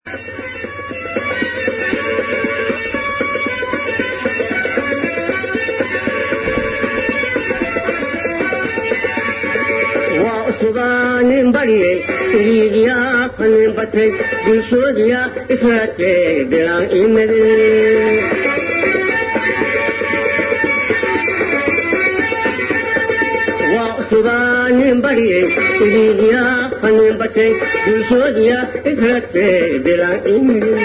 suganin barye iligiya kanin bate dulsodiya israte bilan imade wa suganin barye iligiya kanin bate dulsodiya israte bilan imade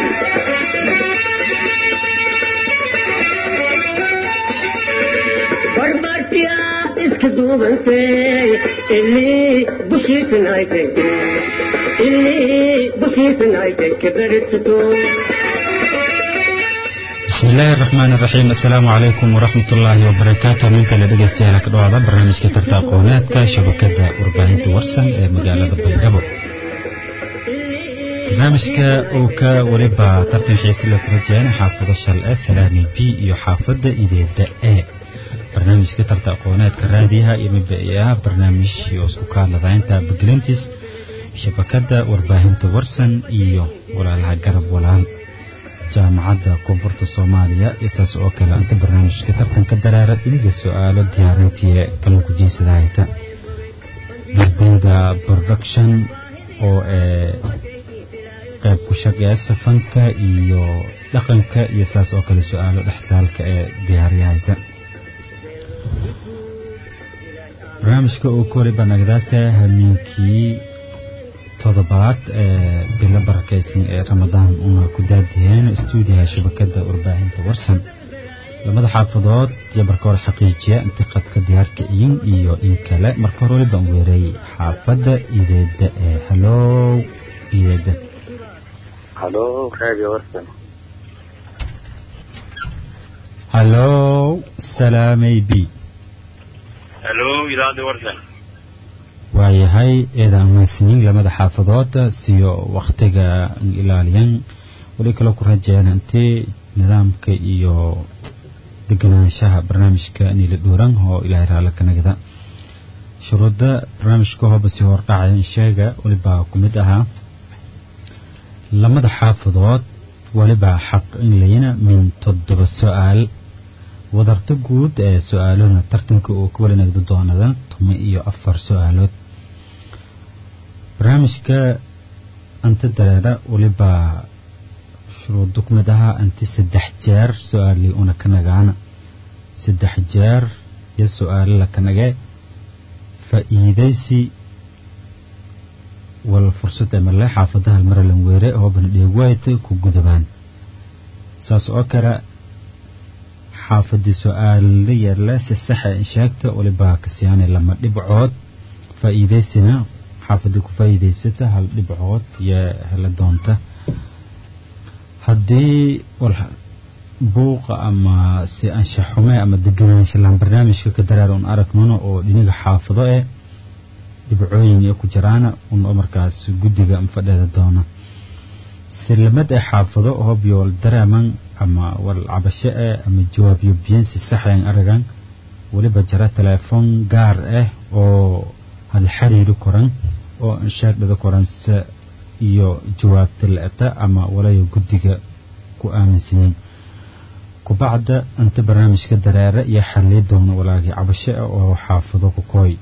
barbartiya iska duubantay ilii bushiisanaytay ilii bushiisanaytay kabaritato بسم الله الرحمن الرحيم السلام عليكم ورحمة الله وبركاته من كلا دقيستيالا كدوada barnaamijka tarta aqooneedka shabakada warbaahinta warsan ee magaalada baydhabo barnaamijka uu ka weliba tartan xiise la kula jeena xaafado shal ee salaami b iyo xaafada ideeda e barnaamijka tarta aqooneedka raadiyaha iyo mabaiyaha barnaamij oo isku kaaladaynta baglintis shabakada warbaahinta warsan iyo walaalaha garab walaal jaamacadda koonfurta soomaaliya iyo saas oo kale inta barnaamijka tartanka daraara iniga su-aalo diyaarintii kalan ku jeesadahayta dalbeyda production oo ee qayb ku shaqeeya safanka iyo dhaqanka iyo saas oo kale su-aalo dhextaalka ee diyaaryahayta barnaamijka uu ka waliba nagadaase hamiinkii todobaad ee bilo barakaysan ee ramadaan una ku daadiyeen stuudiyaha shabakada warbaahinta warsan lamada xaafadood iyo marka hore xaqiijiya inti qadka diyaarka iyin iyo in kale marka hore waliba aan weeray xaafada ideeda ee halow ideeda halo radio warsan halow salaamay b halo idaacadda warsan waayahay eedaan mahadsanyiin lamada xaafadood siyo waktiga ilaaliyan weli kaloo ku rajeeyaan intii nidaamka iyo deganaanshaha barnaamijka niila dhuuran oo ilaahay raalla ka nagda shuruudda barnaamijka hooba si hordhacaya sheega walibaa ku mid ahaa lamada xaafadood walibaa xaq in layina min toddoba su-aal wadarta guud ee su-aaluna tartanka uu ka wali nagdo doonada tuma iyo afar su-aalood barnaamijka anta dareera walibaa shuruudda ku mid ahaa anti saddex jeer su-aalii una ka nagaana saddex jeer iyo su-aalo la ka nage faa'iidaysi wal fursad emale xaafadaha maralan weere hoobana dheegwayta ku gudubaan saas oo kale xaafadii su-aalla yeerle si saxa sheegta walibaa kasiyaanay lama dhibcood faa'iidaysina xaafadii ku faa'iidaysata hal dhibcood iyo hela doonta haddii buuqa ama si anshaxume ama deganaansha laan barnaamijka ka daraar un aragnuna oo dhiniga xaafado eh dhibcooyin iyo ku jiraana un markaas guddiga fadheeda doona silamad ee xaafado hobyo wal dareeman ama wal cabasho eh ama jawaabyo biyan si saxayan aragan weliba jira teleefon gaar ah oo hal xiriiri koran oo anshaagdhada koranse iyo jawaabta la-ata ama walayo guddiga ku aaminsanyin kubacda inta barnaamijka dareere iyo xalii doona walaagii cabasho ah oo xaafado ku kooy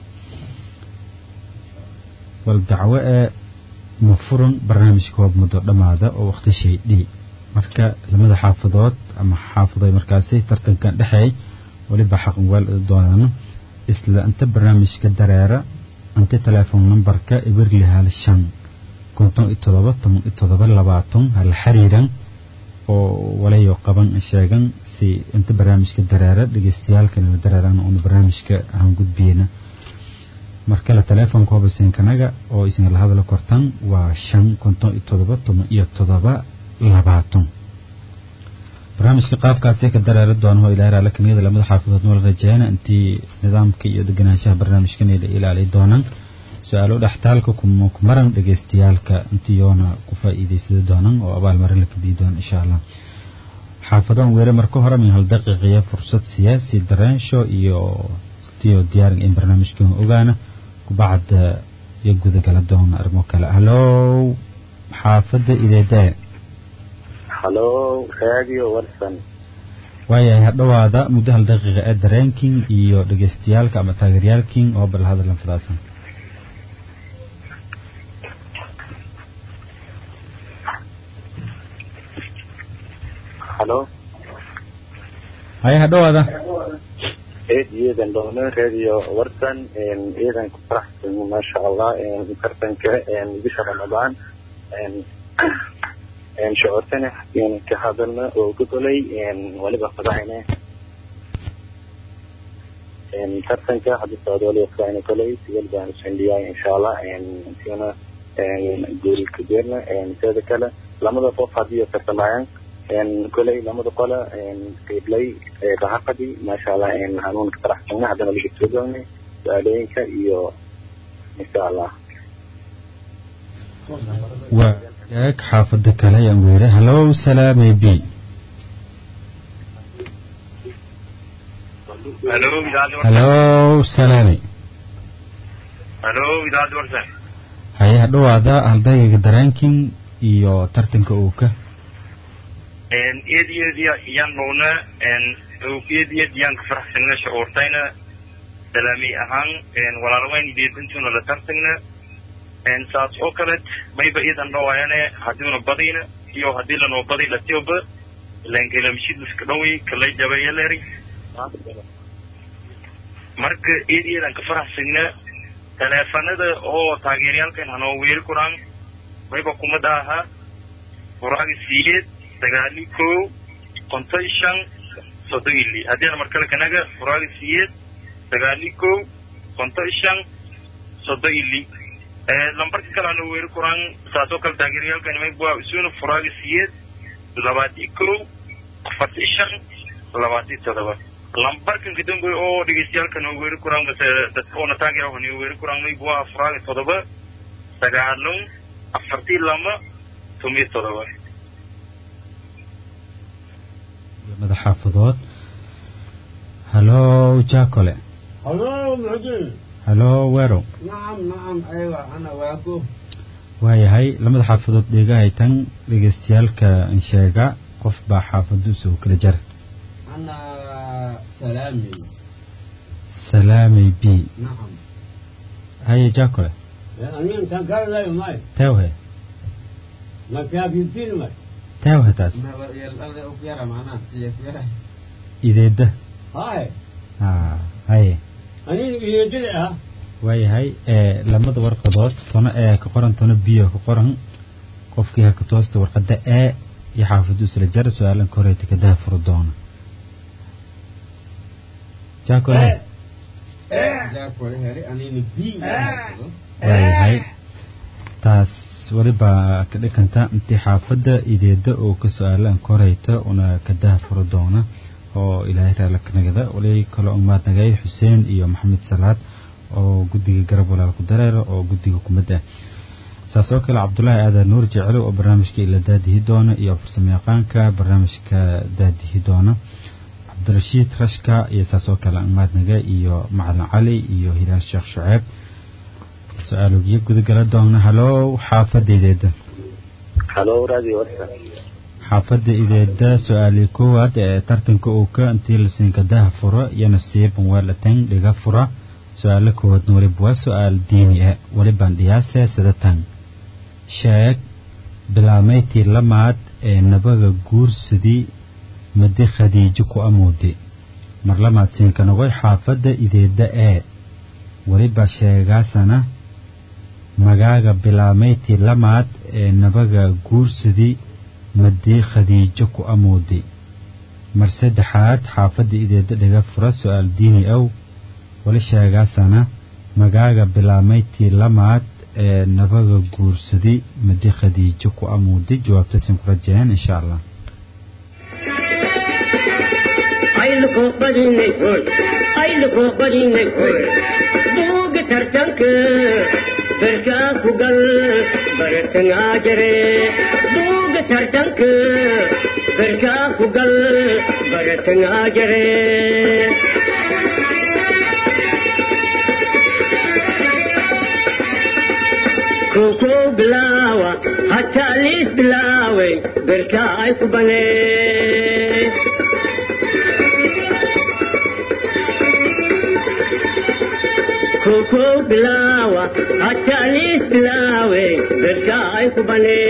wal dacwo ee ma furan barnaamijka hoob muddo dhammaada oo waqti shay dhii marka lamada xaafadood ama xaafadoy markaasi tartankan dhexeey weliba xaqan weel doonaan isla inta barnaamijka dareera inta teleefon numberka ibirli hal shan konton iyo todoba toban iyo todoba labaatan hal xiriiran oo walayo qaban sheegan si inta barnaamijka dareera dhegeystayaalkan la dareeran una barnaamijka aan gudbiyena markale teleefonka hobasenkanaga oo isna la hadla kortan waa shan konton iyo todoba toban iyo todoba labaatan barnaamijka qaabkaasi ka dareera doona oo ilaahay raalla kamiyada lamada xaafadood nala rajeeyana intii nidaamka iyo deganaanshaha barnaamijkan ay la ilaali doonaan su-aalo dhextaalka kumaran dhegeystayaalka intii yoona ku faa'iidaysada doonaan oo abaalmarin la kabii doona insha allah xaafadoon weere marka hore min hal daqiiqiya fursad siyaasi dareensho iyo tiyo diyaarin in barnaamijkan ogaana kubacda iyo gudagala doona arrimo kale halow xaafadda ideeda halo radio warsan waayahay hadhowaada muddo hal daqiiqa ee dareenking iyo dhegeystayaalka ama taageeryaalking oo bal hadallan fadaasan halo haya hadhowaada eed iyadan dhowne radio warsan iyadan ku faraxsan maasha allah tartanka bisha ramadaan shucuurtana ka hadalna oo ka golay waliba fadahayne tartanka hadda socda waliba fadahayne kolay sigal baan sandhiyay insha allah sina guul kadeerna teeda kale lamada qof haddii tartamayaan kolay lamada qola qiiblay rahaqadi maasha allah hanuun ka faraxsana haddana laga soo doonay su-aalooyinka iyo insha allah waa eeg xaafadda kale ayaan weere hallow salaamay b halo idaacadda warsan hallow salaamay halo idaacadda warsan haye hadhowaada haldagiga dareenking iyo tartanka uu ka eed eed yaan dhowna eed eed yaan ka faraxsana shucuurtayna salaami ahaan walaalaweyn ideedintuna la tartagna saas oo kaleed mayba iidan dhawaayane haddiuna badayna iyo haddii lanoo baday latioba lankelamshidliska dhaway kalay jabayaleri marka eed eedan ka faraxsagna taleefanada oo taageerayaalkan hanoo weeri kuraan mayba kumada ahaa furaaga siyeed sagaali kow konton shan soddon ili haddiina markale kanaga furaaga siyeed sagaali kow konton shan soddon ili lambarka kale ano weeri kuraan saas oo kale taageerayaalkan mayba isuna furaaga siyeed labaati kow afarti shan labaati todoba lambarkan kadambe oo dhegeystayaalkan oo weeri kuraan mase dadka oona taageera hani weeri kuraan mayba waa furaaga todoba sagaalun afartii lama tomiyo todoba lamada xaafadood hallow jacole هلو معجل hallow werow نعم نعم ايوه انا واقف waayahay lamada xaafadood dheegahay tan dhegeystayaalka insheega qof baa xaafaduusa u kala jar انا سلامي salaamay b نعم haye jacole يعني كان قال لا ماي teewhe ما كان في الفيلم teewhe taas ما الارض اوفيرا معناه هي فيرا ideeda هاي ha haye انا يجلها waayahay ee lamada warqadood tono ee ka qoran tono biyo ka qoran qofkii haka toosta warqada ee iyo xaafaduusa la jar su-aalan ka horeeta kadaha furo doona jacole جاك ولا هري انا نبي waayahay taas weliba ka dhikanta intii xaafadda ideeda oo ka su-aalaan ka horeyta una kadaha furo doona oo ilaahay raala ka nagada wali kaloo umaad nagay xuseen iyo maxamed salaad oo guddiga garab walaal ku dareera oo guddiga kumid ah saas oo kale cabdulaahi aadan nuur jecelo oo barnaamijka ila daadihi doona iyo farsamo yaqaanka barnaamijka daadihi doona cabdirashiid rashka iyo saas oo kale umaad naga iyo macalin cali iyo hilaal sheekh shuceeb su-aalogyo gudagala doona halow xaafadda ideeda halo radio warsan xaafadda ideeda su-aalii koowaad ee tartanka uu ka intii lasiinka daha furo iyo nasiiban weelatan dhiga fura su-aalo koowaadna weliba waa su-aal diini ah welibaan dhiyaase sidatan sheeg bilaamaydtii lamaad ee nabaga guursadii madi khadiijo ku amuudi mar lamaad siinka nogoy xaafadda ideeda ee weliba sheegaasana magaaga bilaamaydtii lamaad ee nabaga guursadii madii khadiijo ku amuudi mar saddexaad xaafadda ideeda dhiga fura su-aal diini ow weli sheegaasana magaaga bilaamaydtii lamaad ee nabaga guursadii madi khadiijo ku amuudi jawaabtaasin ku rajeen insha allah ayluko badinay hoy ayluko badinay hoy buuga tartanka berkaa ku gal baratangaa jare buuga tartanka berkaa ku gal baratangaa jare koko bilawa hatta lis bilawe berka ay ku bane koko bilawa hatta lis bilawe berka ay ku bane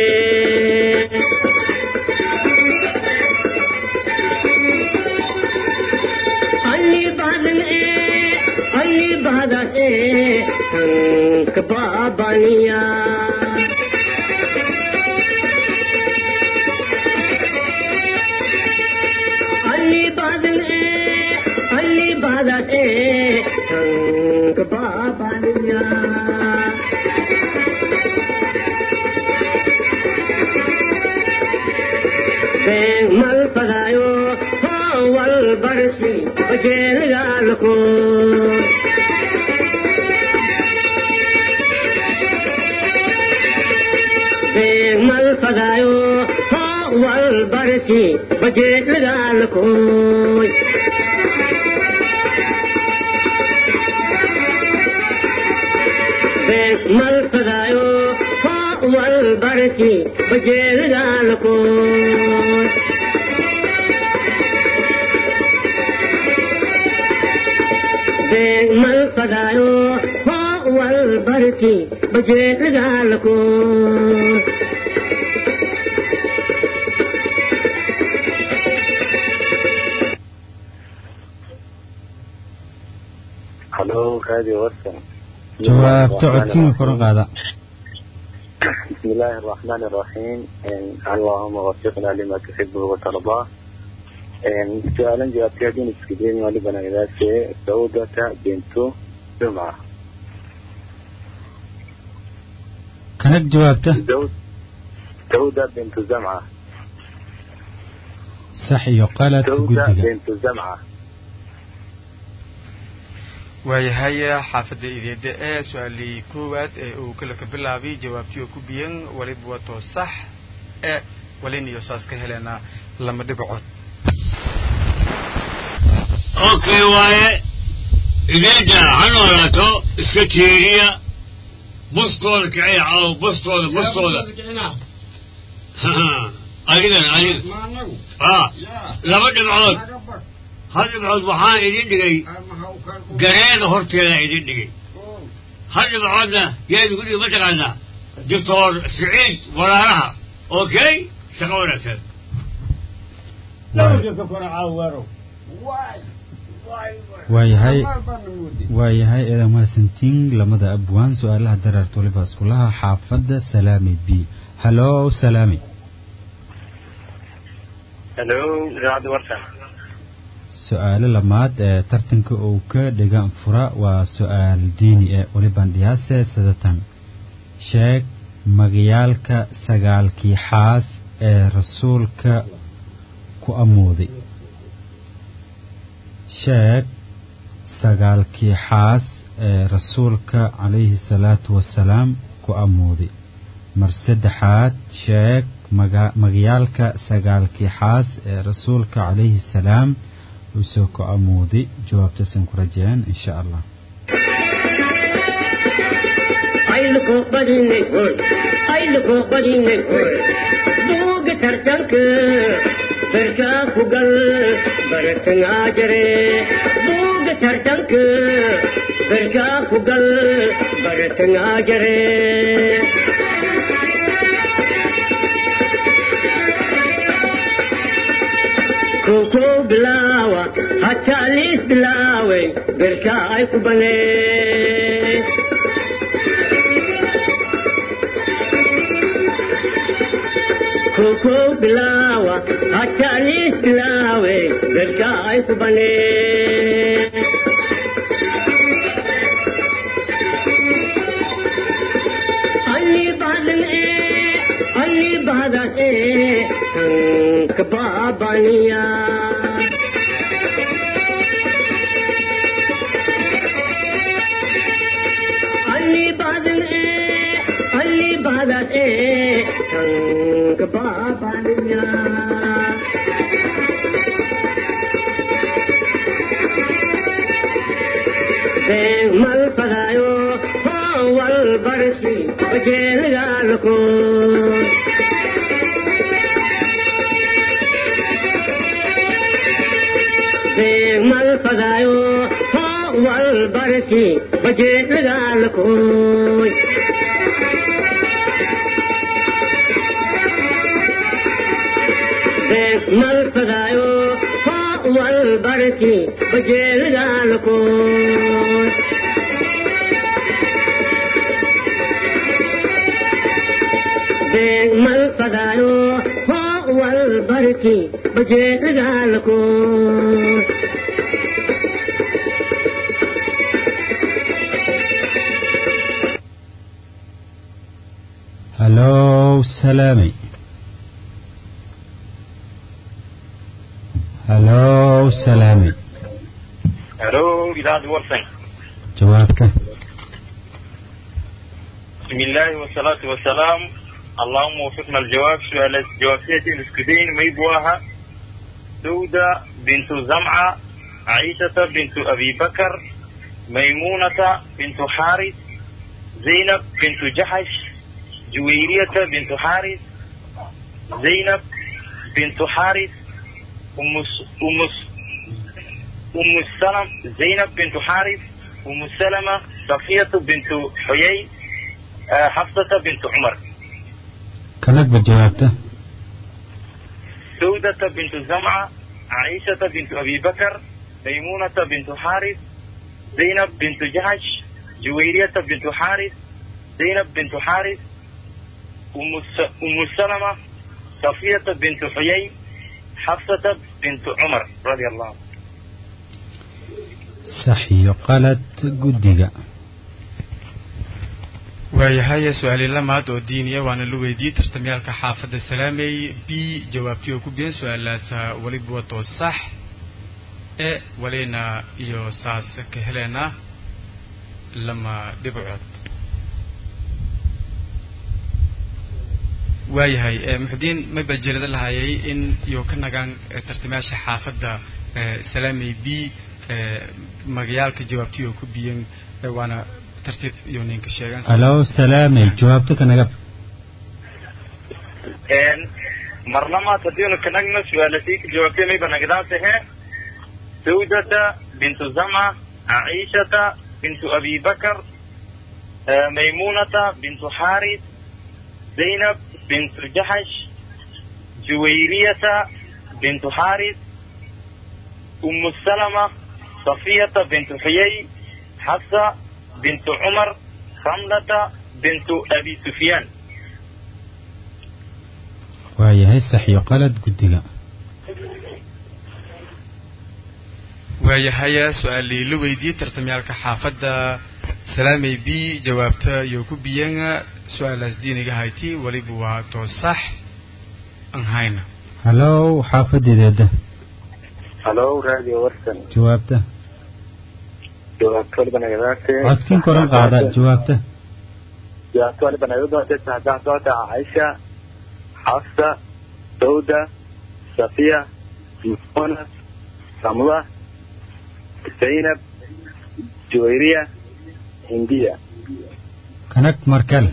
अन्नी बादल ए अन्नी बादल ए हंक बाबानिया अन्नी बादल ए अन्नी बादल ए हंक बाबानिया mal padayo wal barsi bajel galko mal padayo wal barsi bajel galko mal padayo wal barsi bajel galko mal padayo wal barki baje galko هلو راديو ورسم jawaabta codkiina kor u qaada بسم الله الرحمن الرحيم إن اللهم وفقنا لما تحبه وترضاه إن سؤالا جوابتي هذين اسكدين ولبنا إذا سودة بنت جمعة kanag jawaabta زود سودة بنت زمعة sax iyo qalad سودة guddiga بنت زمعة waayahay xaafadda ideeda ee su-aalii koowaad ee uu kala ka bilaabay jawaabtii oo ku biyan waliba wato sax ee waliniyo saas ka heleenaa lama dhibcood okay waaye ideeda ha noolaato iska tiiriya bustooda kiciya caw bustooda bustooda adigan adiga ما نقول ah يا laba dhibcood ما قبل hal dhibcood waxaan idin dhigay ما هو كان gareeda horteeda idin dhigay hal dhibcoodna yaa idinku dhigay mataqaanaa doctor siciid walaalaha okay shaqo wanaagsan لو جاك كرة عاورو واي واي waayahay ما بنمودي waayahay eedan mahadsantiin lamada abwaan su-aalaha dareerta waliba iskulaha xaafadda salaami b hallo salaami hello idaacadda warsan su-aalo lamaad ee tartanka uu ka dhigan fura waa su-aal diini ee waliban dhiyaase sadatan sheeg magayaalka sagaalkii xaas ee rasuulka ku amooday sheeg sagaalkii xaas ee rasuulka calayhi salaatu wasalaam ku amooday mar saddexaad sheeg maga- magayaalka sagaalkii xaas ee rasuulka calayhi salaam uu soo ku amooday jawaabtaasan ku rajeen insha allah ayluko badinay hoy ayluko badinay hoy buuga tartanka berkaa ku gal baratangaa jare buuga tartanka berkaa ku gal baratangaa jare koko bilaawa hataa liis bilaaway berkaa ay ku banee koko bilawa hatalis bilawe berka ay kubane Ali badan e Ali badan e hank babaniya Ali badan e Ali badan e hank babaniya mal padayo wal barsi bajel fadaayo hoo wal barki bajeedagaalakooy mal fadaayo hoo wal barki bajeedagaalakooy mal fadaayo hoo wal barki bajeedagaalakooy halow salaamay halow salaamay halo idaacadda warsan jawaabta بسم الله والصلاة والسلام اللهم وفقنا الجواب سؤال جوابتين الاسكدين ميبواها سودة بنت زمعة عائشة بنت أبي بكر ميمونة بنت حارث زينب بنت جحش جويرية بنت حارث زينب بنت حارث أم س- أم س- أم السلم زينب بنت حارث أم سلمة صفية بنت حيي آه، حفصة بنت عمر kanagba jawaabta سودة بنت زمعة عائشة بنت أبي بكر ميمونة بنت حارث زينب بنت جهش جويرية بنت حارث زينب بنت حارث أم الس- أم السلمة صفية بنت حيي حفصة بنت عمر رضي الله عنه sax iyo qalad guddiga waayahay su-aali lamaad oo diiniya waana la weydiiyey tartamyaalka xaafadda salaamey b jawaabtii oo ku biyan su-aalaas weliba wato sax e walina iyo saas ka heleena lama dhibcood waayahay e muxudiin ma bajelada lahayay in iyo ka nagaan eh, tartamayaasha xaafadda eh, salaamey b eh, magayaalka jawaabtii oo ku biyan eh, waana tartiib iyo ninka sheegan halow salaamay jawaabta kanagab een marlamaad haddiinu kanagna su-aalasii ka jawaabtay mayba nagdaantahe sawdata bintu zama عائشة بنت أبي بكر آه، ميمونة بنت حارث زينب بنت جحش جويرية بنت حارث أم السلمة صفية بنت حيي حفصة بنت عمر خملة بنت أبي سفيان waayahay sax iyo qalad guddiga waayahay su-aalii la weydiiyey tartamyaalka xaafadda salaamey b jawaabta iyo ku biyan su-aalaas diiniga hayti weliba waa too sax aan hayna halow xaafadeedeeda halo radio warsan jawaabta jawaabta waliba nagadaate codkin koran qaada jawaabta jawaabta waliba naga doonte saxdaa socota caaisha xafsa sawda safiya muna ramla zaynab juwayriya hindiya kanag markale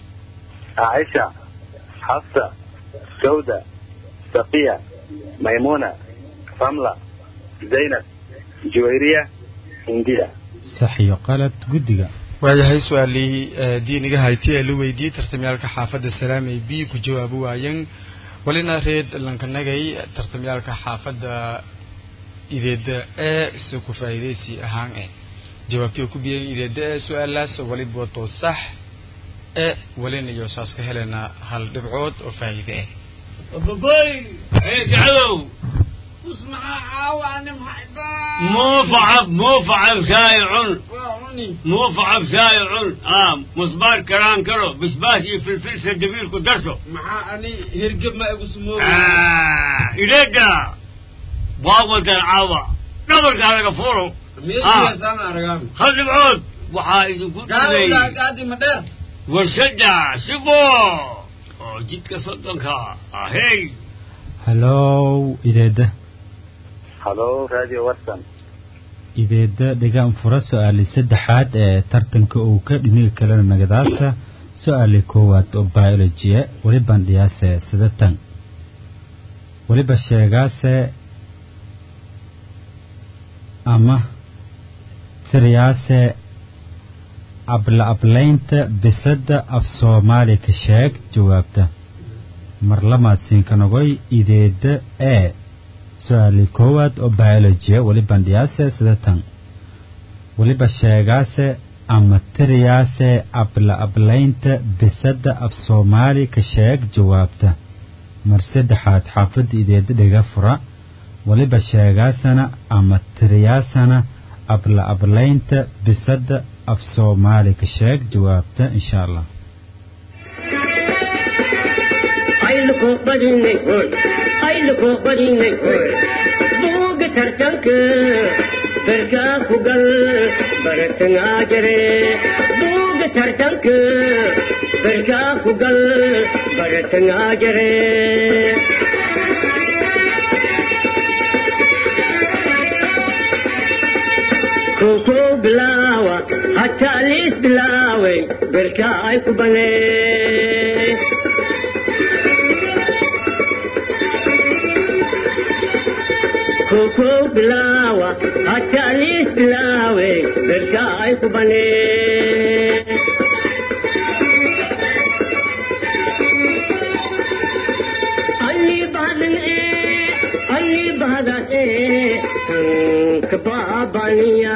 عائشة حفصة سودة صفية ميمونة رملة زينب جويرية هندية sax iyo qalad guddiga waayahay su-aalii diiniga hayti ee la weydiiyey tartamyaalka xaafadda salaamey b ku jawaabi waayan walina reed lankanagay tartamyaalka xaafadda ideeda ee si ku faa'iidaysi ahaan eh jawaabtii oo ku biyan ideeda ee su-aalaas waliba wato sax ee walina iyo saas ka helena hal dhibcood oo faa'iide ah باباي ايه تعالوا اسمع عاواني محبان موفعب موفعب شايع وعني موفعب شايع اه مصبار كران كرو بسباسي في الفلسة دبيل كدرسو مع اني هرقب ما ابو سمو آه إليدا بابا العاوة نظر على غفورو ميل آه. يا سامع رقامي خلي بعود وحايد وكل قالوا لا قاعدي مدير وشجع سبو جيتك صدقك آه هي halow ideeda هلو راديو ورسن ideeda dhigaan fura su-aali saddexaad ee tartanka uu ka dhiniga kalena nagadaasa su-aali koowaad oo biolojiya weliban dhiyaase sidatan weliba sheegaase ama tiriyaase abla ablaynta bisadda af soomaali ka sheeg jawaabta marlamaad siinkanogoy ideedda ee su-aali koowaad oo biolojiya weli bandhiyaase sida tan weliba sheegaase ama tiriyaase abla ablaynta bisadda af soomaali ka sheeg jawaabta mar saddexaad xaafadda ideedda dhiga fura weliba sheegaasana ama tiriyaasana abla ablaynta bisadda af soomaali ka sheeg jawaabta insha allah ayluko badinay hoy ayluko badinay hoy buuga tartanka berkaa ku gal baratangaa jare buuga tartanka berkaa ku gal baratangaa jare koko bilaawa hataa liis bilaaway berkaa ay ku banee koko bilaawa hataa liis bilaawe berkaa ay ku banee alli badan ee alli badan ee tanka baabaniya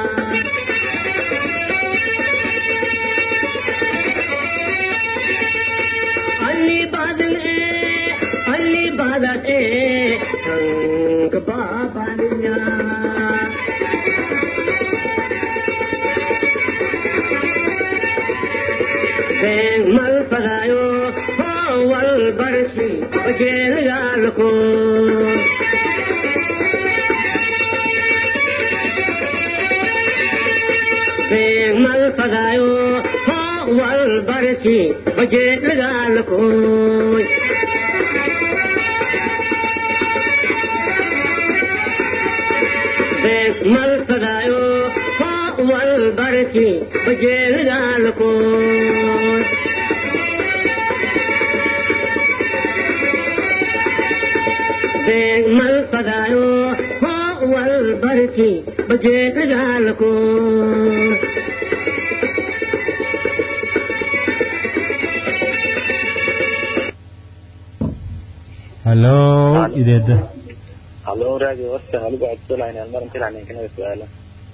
alli badan ee alli badan ee tanka baabaniya been mal fadaayo hoo wal barsi bajeelgaalko been mal fadaayo hoo wal barsi bajeelgaalko been mal fadaayo hoo wal barsi bajeelgaalko beeg mal fadaayo hoo wal barki bajeedagaalko hallo ideedda halo raadi warsan waliba codsolayn mar intilaan inkanaga su-aala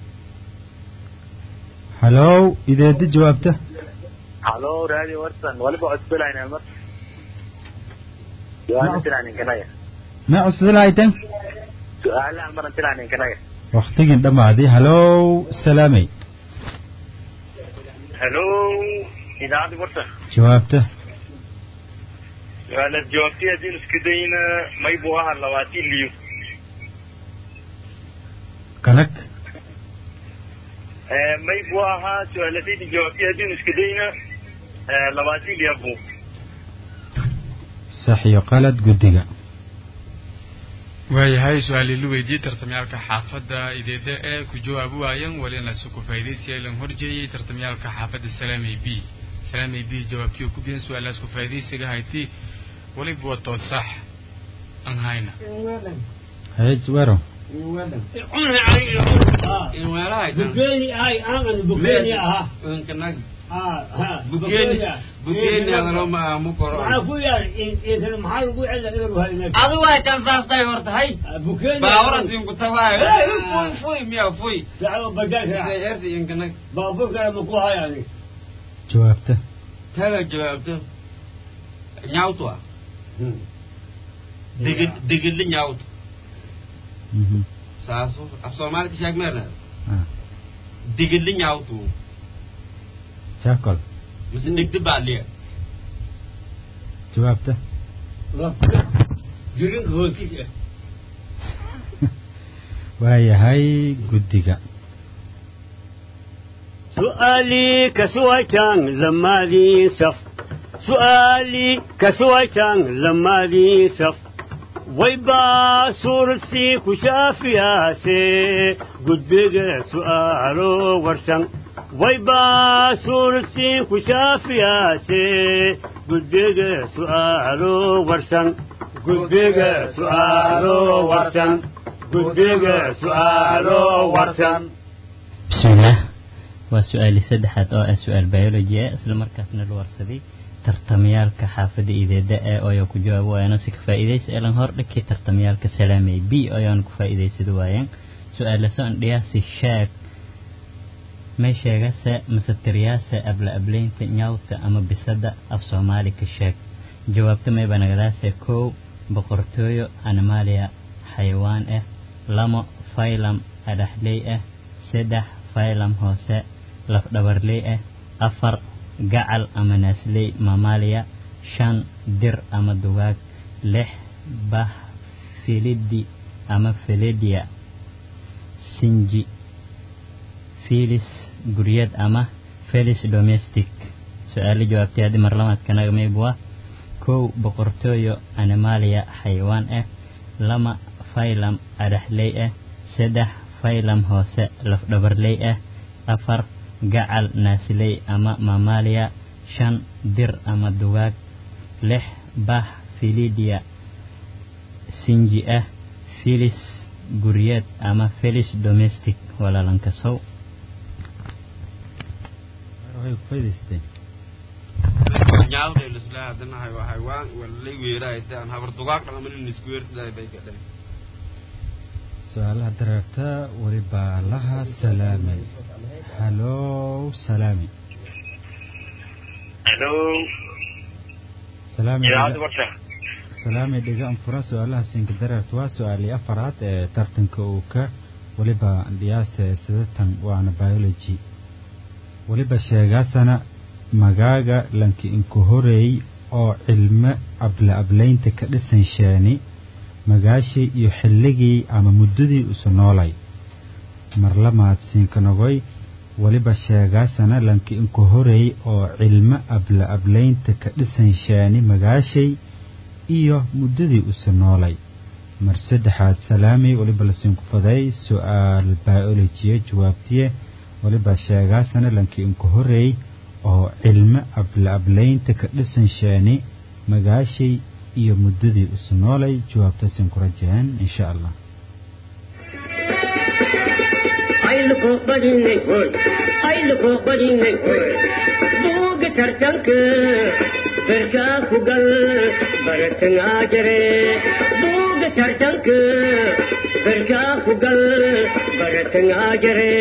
hallow ideedda jawaabta halo raadi warsan waliba codsolayn mar su-aala intilaan inkanaga ma cusdalahaytan su-aalahan mar intilaan inkanaga waktigin dhammaaday hallow salaamay hello idaacadda warsan jawaabta su-aalaad jawaabtay haddii isku dayna may buu ahaa labaatan liyo kanag may buu ahaa su-aaladayda jawaabtay haddii isku dayna labaatan liyo buu sax iyo qalad guddiga waayahay su-aal ila weydiiyey tartamyaalka xaafadda ideeda ee ku jawaabi waayan walina si ku faa'iidaysiya ilan horjeeyey tartamyaalka xaafadda salaamay b salaamay b jawaabtiyo ku biyan su-aalaas ku faa'iidaysiga hayti waliba wato sax aan hayna hayj wero بكيني هاي أنا بكيني أها وعافويا إذا محل أبو علا إذا هاي adu way kan saastay horta hay بكيني baawarasin ku tawaayo fuy fuy miya fuy دعوة بجاك erdi inkanag بابوك أنا مقوها يعني jawaabta taga jawaabto nyawtu ah digid digidli nyawtu Mhm. saasu af soomaali ka sheeg meerna Ah, digidli nyawtu jaakol mise digdi baaliya jawaabta جرين هوكي waayahay guddiga سؤالي كسويتان لما لي سف سؤالي كسويتان لما لي سف ويبا صورتي كشافيا سي قدق سؤالو ورسن ويبا صورتي كشافيا سي قدق سؤالو ورسن قدق سؤالو ورسن guddiga su'aalo warsan bismillaah waa su-aali saddexaad oo ah su-aal biology ah isla markaasna la warsaday tartamayaalka xaafadda ideeda ee oyo ku jawaab waayaan si ka faa'iidaysa elan hor dhakii tartamayaalka salaamay b ayaan ku faa'iidaysada waayaan su-aala soo dhiyaasi sheeg may sheegase mase tiriyaase abla ableynta nyawta ama bisada af soomaali ka sheeg jawaabta mayba nagadaase kow boqortooyo animalia xayawaan ah lamo faylam adhaxley ah saddex faylam hoose lafdhabarley ah afar gacal ama naasley mamalia shan dir ama dugaag lix bah filidi ama filidia sinji filis guryad ama felis domestic su-aalo jawaabtay haddii marlamaadkanaga maybua kow boqortooyo animalia xayawaan ah lama faylam adhaxley ah saddex faylam hoose lafdhabarley ah afar gacal naasley ama mamalia shan dir ama dugaag lix bah filidia sinji ah filis guryeed ama felis domestic walaalankasow waxay ku faa'iidaysteen nyaawda lisla hadana hay waxay waan walay weeraay taan habar dugaag dhaqan in isku weertaday bay ka dhalay su-aalaha dareerta weliba laha salaamay halow salaami hello salaami idaacadda warsa salaami dhiga anfura su-aalaha siinka dareerta waa su-aalii afaraad ee tartanka uu ka weliba dhiyaase sidatan waana biology weliba sheegaasana magaaga lanki inku horeey oo cilmo abla ablaynta ka dhisan sheeni magaashii iyo xilligii ama muddadii usu noolay marlamaad siinkanogoy weliba sheegaasana lanki inku horeey oo cilmo abla ablaynta ka dhisan sheeni magaashay iyo muddadii usu noolay mar saddexaad salaami weliba lasiinku faday su-aal biolojiye jawaabtiye weliba sheegaasana lanki inku horeey oo cilmo abla ablaynta ka dhisan sheeni magaashay iyo muddadii usu noolay jawaabtaasin ku rajeen insha allah ayluko badinay hoy ayluko badinay hoy buuga tartanka berkaa ku gal baratangaa jare buuga tartanka berkaa ku gal baratangaa jare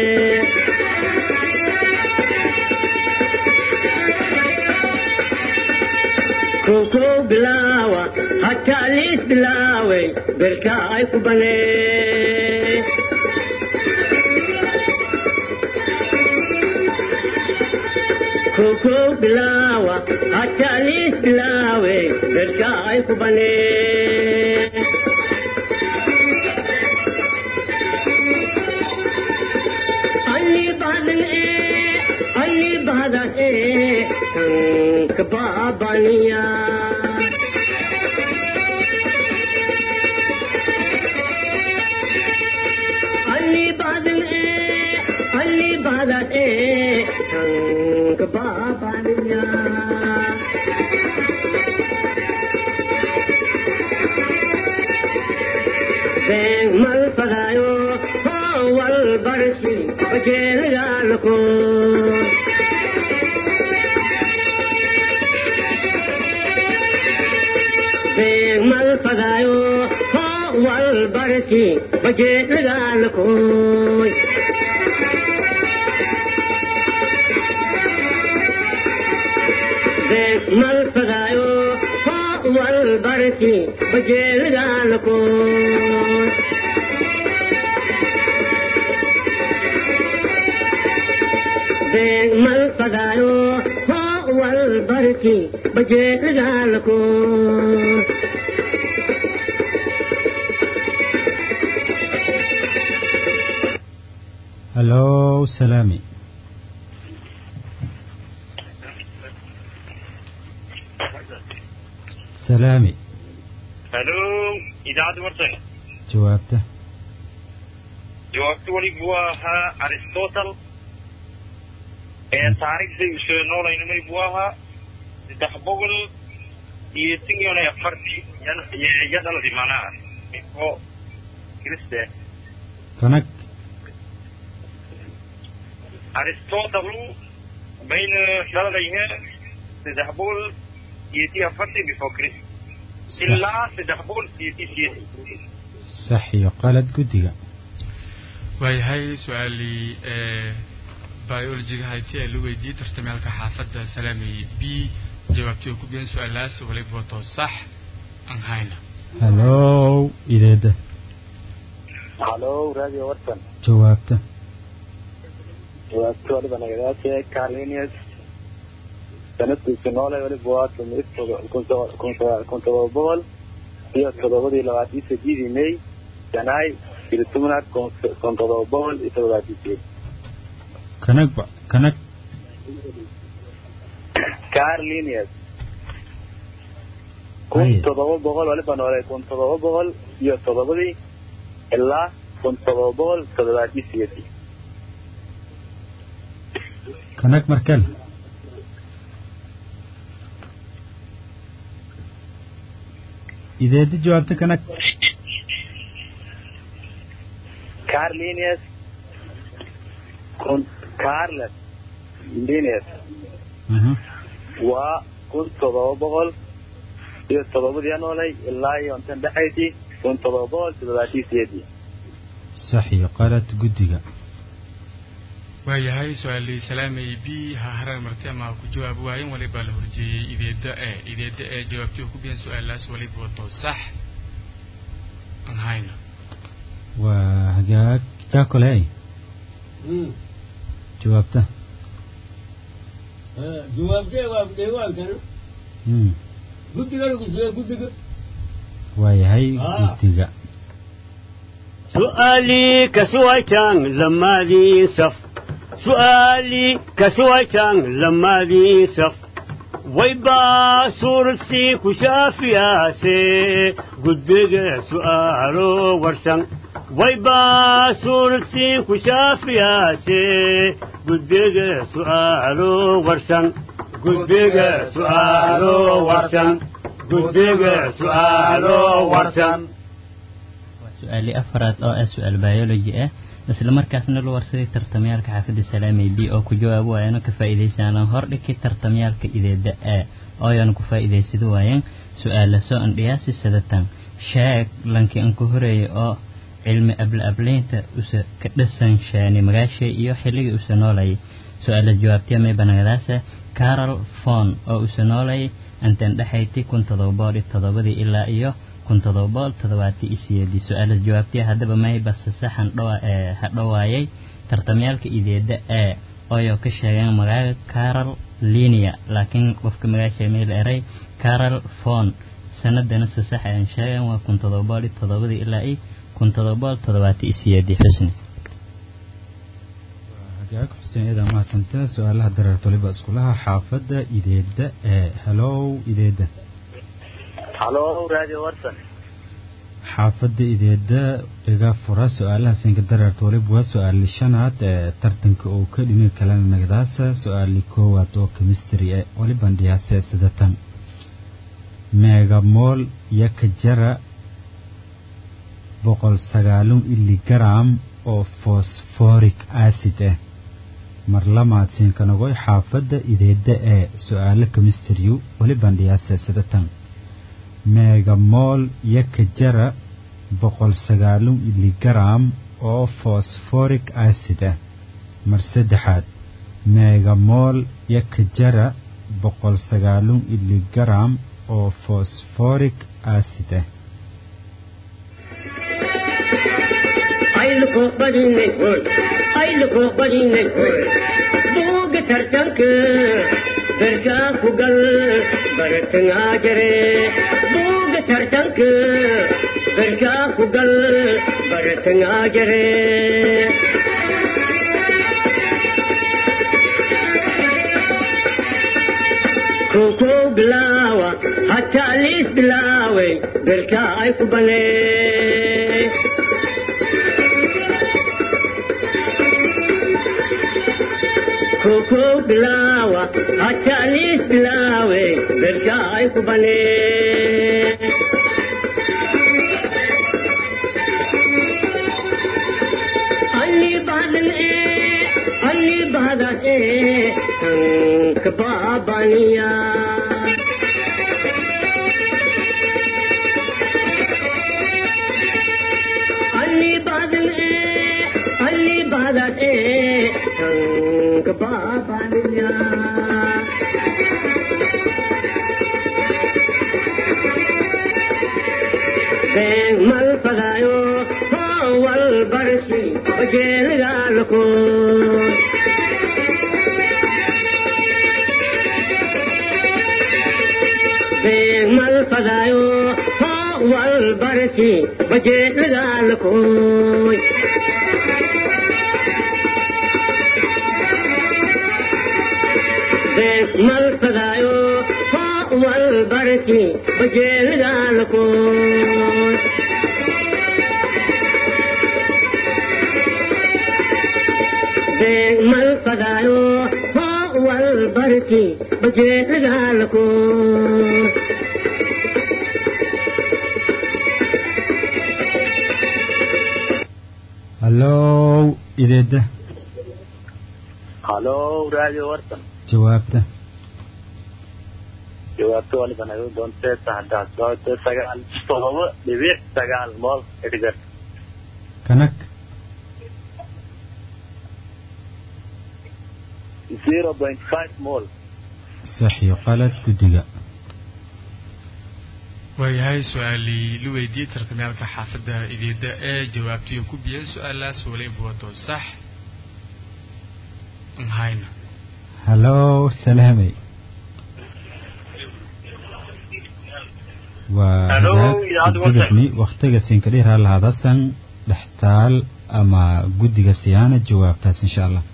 koko bilaawa hataa liis bilaaway berkaa ay ku banee koko bilaawa hataa liis bilaawe berkaa ay ku banee alli badan ee alli badan ee tanka baabaniya alli badan ee alli badan ee tanka baabaniya been mal fadaayo wal barsi bajeelgaalko been mal fadaayo wal barsi bajeelgaalkoy been mal fadaayo wal barsi bajeelgaalkoy been mal fadaayo wal barki bajeelgaalko halow salaami salaami hello idaacadda warsa jawaabta jawaabta weligu waa ahaa aristotle ee taariikhday usoo noolaynamay buu ahaa saddex boqol iyo tan iyo afartii yadaladi manaa oo kiriste kanag aristotle bayna dhaladayhe saddex boqol siyeetii afartii before christ ilaa saddex boqol siyeetii siyeetii sax iyo qalad guddiga waayahay su-aalii biologiga hayti ee la weydiiyey tartamyaalka xaafadda salaamay b jawaabtii oo ku biyan su-aalaas waliba wato sax aan hayna hallow ideeda halo radio warsan jawaabta jawaabta waliba nagadaashe carlinius sanadkiisu noole waliba waa tumid kun todoba boqol iyo todobadii labaatii sideedii may janaay iltumnaad kun todoba boqol iyo todobaatii sideed kanag ba kanag carlinius kun Aye. todoba boqol waliba noole kun todoba boqol iyo todobadii ilaa kun todoba boqol todobaatii sideedii kanag markel ideeda jawaabta kanag carlinius kun carles linius aha waa kun todoba boqol iyo todobadii noolay ilaa iyo intan dhexaysii kun todoba boqol toddobaatii sideedii sax iyo qalad guddiga waayahay su-aalii salaamay b ha harar marti ama ha ku jawaabi waayen waliba la horjeeyey ideeda e ideeda ee jawaabtii oo ku biyan su-aalaas waliba wato sax aan hayna waa hagaag jaakoley jawaabta jawaabtee waa deegaankana Mm. guddiga lagu siiyey guddiga waayahay Ah. guddiga سؤالي كسويتان لما ذي سف سؤالي كسويتان لما ذي سف ويبا سورسي كشافياسي قدق سؤالو ورسن ويبا سورسي كشافياسي قدق سؤالو ورسن قدق سؤالو ورسن قدق سؤالو ورسن waa su-aali afraad oo ah su-aal biology ah isla markaasna la warsaday tartamyaalka xaafadda salaamay b oo ku jawaabo waayano ka faa'iidaysanaan hordhigay tartamyaalka ideeda a oo ayaan ku faa'iidaysado waayeen su-aala soo andhiyaasi sadatan sheeg lanki an ku horeeyay oo cilmi abla ablaynta usa ka dhasan shaani magaashay iyo xilligii usa noolayay su-aala jawaabtiya may banagadaasa carol fon oo usa noolayay antan dhexayti kun todoba boqol iyo todobadii ilaa iyo kun todoba boqol toddobaati iyo sideedii su-aalas jawaabtiya haddaba may base saxan dhowa ee hadhowaayay tartamyaalka ideeda a ooyo ka sheegeen magaaga carol linia laakiin qofka magaasha meel eray carol fon sanadana se sax ayaan sheegeen waa kun todoba boqol iyo toddobadii ilaa iyo kun todoba boqol toddobaati iyo sideedii xusni hagaag xuseen idaa mahadsanta su-aalaha dareerta waliba iskulaha xaafadda ideeda ee hallow ideeda halo radio warsan xaafadda ideeda iga fura su-aalaha siinka dareerta waliba waa su-aali shanaad ee tartanka oo ka dhimi kalena nagdaasa su-aali koowaad oo chemistry ee waliban dhiyaase sidatan meegamool iyo kajara boqol sagaalun iligram oo phosphoric acid ah mar lamaad siinkanagoy xaafadda ideeda ee su-aalo chemistry waliban dhiyaase sidatan meegamool iyo kajara boqol sagaalun iligram oo phosphoric acid ah mar saddexaad meegamool iyo kajara boqol sagaalun iligram oo phosphoric acid ah ayluko badinay hoy ayluko badinay hoy buuga tartanka berkaa ku gal baratangaa jare buuga tartanka berkaa ku gal baratangaa jare koko bilaawa hataa liis bilaaway berkaa ay ku banee koko bilawa hatalis bilawe berka ay kubane badas e tank babaniya Ali badan e Ali badas e tank babaniya Beng mal pagayo wal barsi bajel galko Beng mal pagayo wal barsi bajel galko Beng mal pagayo wal barsi bajel galko mal padayo ho wal barki baje gal ko hallow ideeda halo radio warsan jawaabta jawaabta waliba naga doontee saxdaas doonte sagaal todoba dhibic sagaal mool edgar kanag zero point five mool sax iyo qalad guddiga waayahay su-aalii la weydiiyey tartamyaalka xaafadda ideeda ee jawaabtiyo ku biyeen su-aalaas waliba wato sax nhayna hallow salaamey waa Hello, hagaag idaacadda gudubni waktiga sinkadhiraa lahadasan dhextaal ama guddiga siyaana jawaabtaas insha allah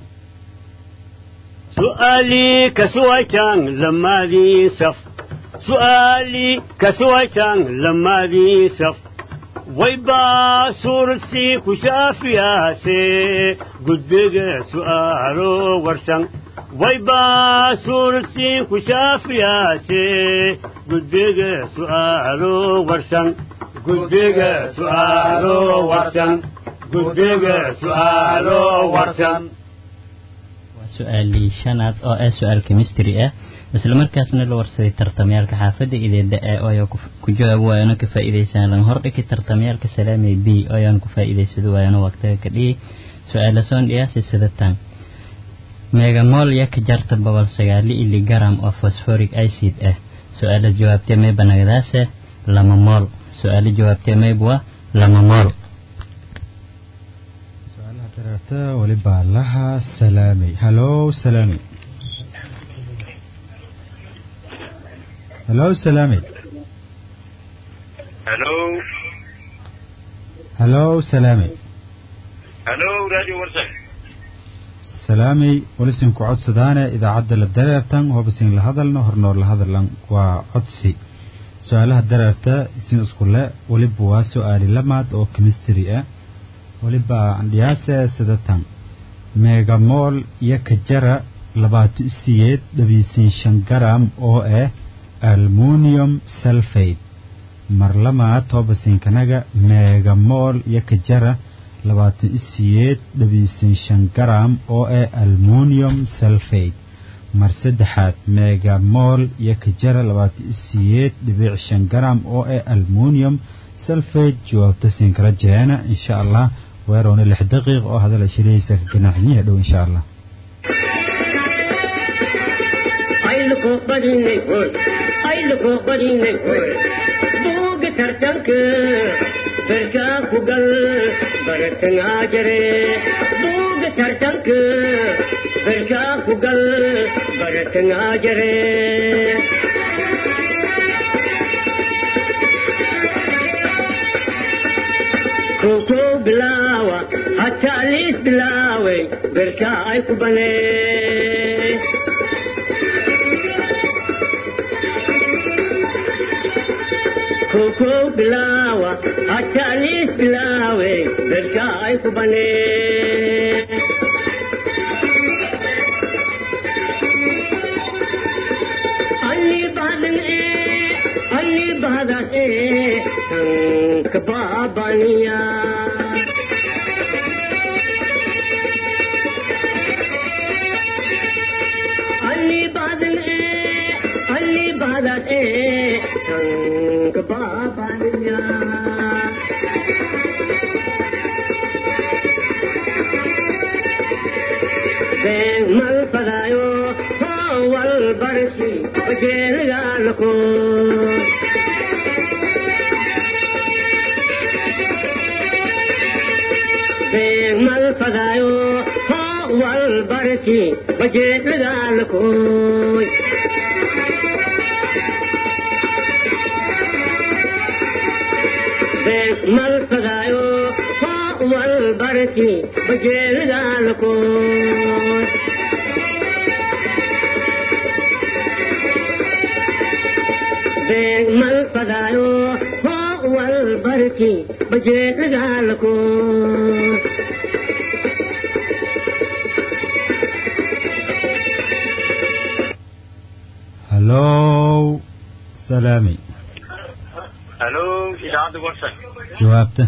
سؤالي كسويتان لما ذي سف سؤالي كسويتان لما ذي سف ويبا سورسي كشافيا سي قدق سؤالو ورسن ويبا سورسي كشافيا سي قدق سؤالو ورسن قدق سؤالو ورسن قدق سؤالو ورسن su-aalii shanaad oo ah su-aal chemistry ah isla markaasna la warsaday tartamyaalka xaafadda ideeda ee ooya ku jawaab waayano ka faa'iidaysan lan hordhigi tartamyaalka salaamay b ooyaan ku faa'iidaysado waayano waqtiga ka dhihi su-aala soon dhiyaasi sidatan megamol yaka jarta boqol sagaali iligaram oo phosphoric acid ah su-aala jawaabtee mayba nagadaase lama mool su-aala jawaabtee maybwa lama mool su-aalaha dareerta waliba laha salaamey hallow salaamey hallow salaamey hello hallow salaamey hello radio warsan salaamey walisin ku codsadaane idaacadda la dareertan hobasin la hadalno hornoor la hadallan waa codsi su-aalaha dareerta isin iskule waliba waa su-aali lamaad oo chemistry ah waliba andhiyaase sidatan megamol iyo kajara labaatan isiyeed dhabiisin shan garam oo ah almunium sulfate marlamaa toobasinkanaga megamol iyo kajara labaatan isiyeed dhabiisin shan garam oo ah almunium sulfate mar saddexaad megamol iyo kajara labaatan isiyeed dhibic shan garam oo ah almunium sulfate jawaabta sinkala jeena insha allah weerowna lix daqiiq oo hadala shiraysa ka ganaaxinyaha dhow insha allah ayluko badinay hoy ayluko badinay hoy buuga tartanka berkaa ku gal baratangaa jare buuga tartanka berkaa ku gal baratangaa jare koko bilaawa hataa liis bilaaway berkaa ay ku banee koko bilaawa hataa liis bilaaway berkaa ay ku banee alli badan ee alli badan ee tanka baabaniya tanka baabaniya beeg mal fadaayo wal barsi wajeelagaalako beeg mal fadaayo wal barsi wajeelagaalakooy beeg mal fadaayo wal barsi wajeelagaalakooy beeg mal fadaayo wal barsi wajeelagaalakooy hallow salaami halo idaacadda warsan jawaabta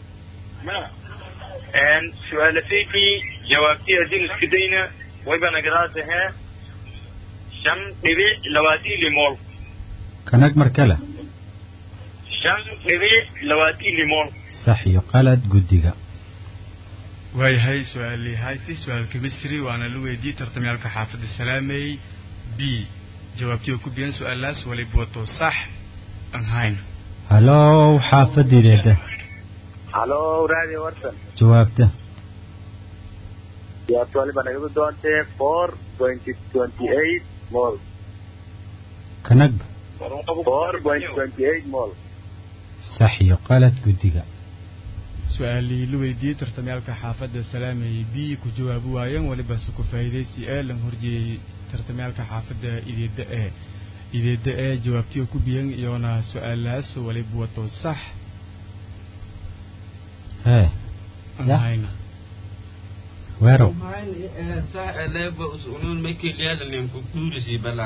su-aala fiiki jawaabtii haddii isku dayna wayba nagadaasahee shan dhibic labaatan limool kanag mar kale shan dhibic labaatan limool sax iyo qalad guddiga waayahay su-aalii hayti su-aal chemistry waana la weydiiyey tartamyaalka xaafadda salaamey b jawaabtii oo ku biyan su-aalaas waliba wato sax aan hayn hallow xaafadideeda halo radio warsan jawaabta jawaabta waliba nagadu doontee four twenty twenty eight mol kanagba four point twenty eight mol sax iyo qalad guddiga su-aalii la weydiiyey tartamyaalka xaafadda salaamey b ku jawaabi waayeen waliba se ku faa'iidaysi ee lan horjeeyey tartamyaalka xaafadda ideeda e ideeda e jawaabtii oo ku biyan iyoona su-aalaas waliba wato sax hee aan Ya. hayna weerow صح لعبة أسئلون ما كل هذا اللي يمكن سي بلا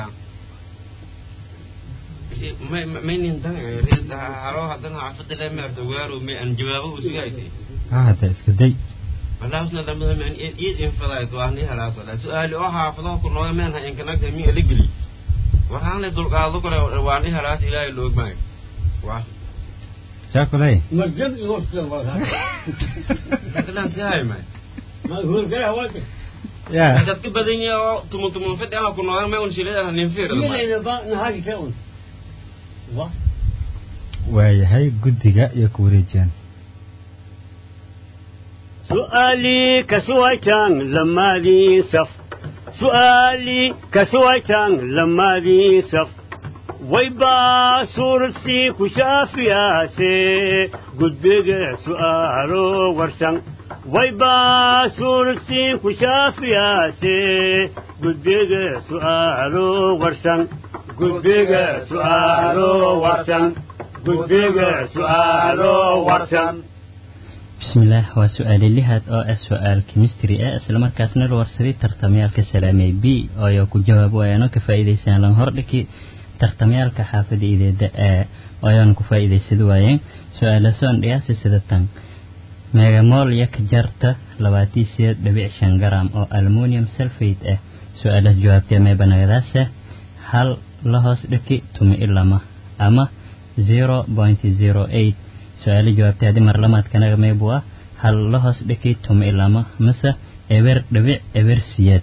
ما ما ينتهي ريد هروح هذا عفت لا ما أفتوار وما أن جوابه وسيأتي ha hadda iska day والله أصلا لما هم يعني إيد إنفضايت وأهني هلا صلا سؤال أوها حافظه كل نوع منها إن كانت مي لقلي وحنا لدول قاضي كل وأهني هلا إلى اللوج معي واه jaakuley مرجب يوصل والله مثلا سهاي معي ما هو كده وقت ya هذا كده بدني أو تمو تمو فدي أنا كل نوع ما ونشيل هذا ننفير مين اللي بقى نهاجي كون واه waayahay guddiga iyo ku wareejiyaan سؤالي كسويتان لما ذي سف سؤالي كسويتان لما ذي سف ويبا سورسي كشافيا سي قدق سؤالو ورسن ويبا سورسي كشافيا سي قدق سؤالو ورسن قدق سؤالو ورسن قدق سؤالو ورسن bismillaah waa su-aali lihaad oo ah su-aal chemistry ah islamarkaasna la warsaday tartamyaalka salaamey b oo ku jawaab waayaan oo ka faa'iidaysan lan hordhiki tartamyaalka xaafada ideeda a oo ayaan ku faa'iidaysad waayeen su-aala soon dhiyaasi sida tan megamol yak jarta labaatii sideed dhibic shan garam oo aluminium sulfate ah su-aalaas jawaabtee meebanagadaasa hal la hoos dhiki tumi ilama ama zero point zero eight su-aalo jawaabtay haddii marlamaadkanaga meebu ah hal la hoos dhiki tumi ilama mase eber dhibic eber siyeed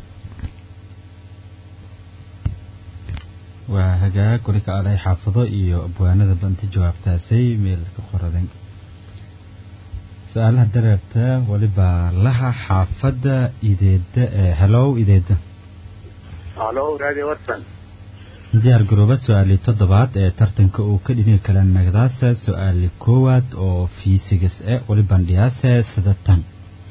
waa hagaag weli ka alay xaafado iyo abwaanada banta jawaabtaasay meel ka qoradan su-aalaha dareerta weliba laha xaafadda ideeda ee hellow ideeda halo radio warsan diyaar garooba su-aalii toddobaad ee tartanka uu ka dhini kala nagdaasa su-aali koowaad oo fiisigas e weli bandhiyaase sida tan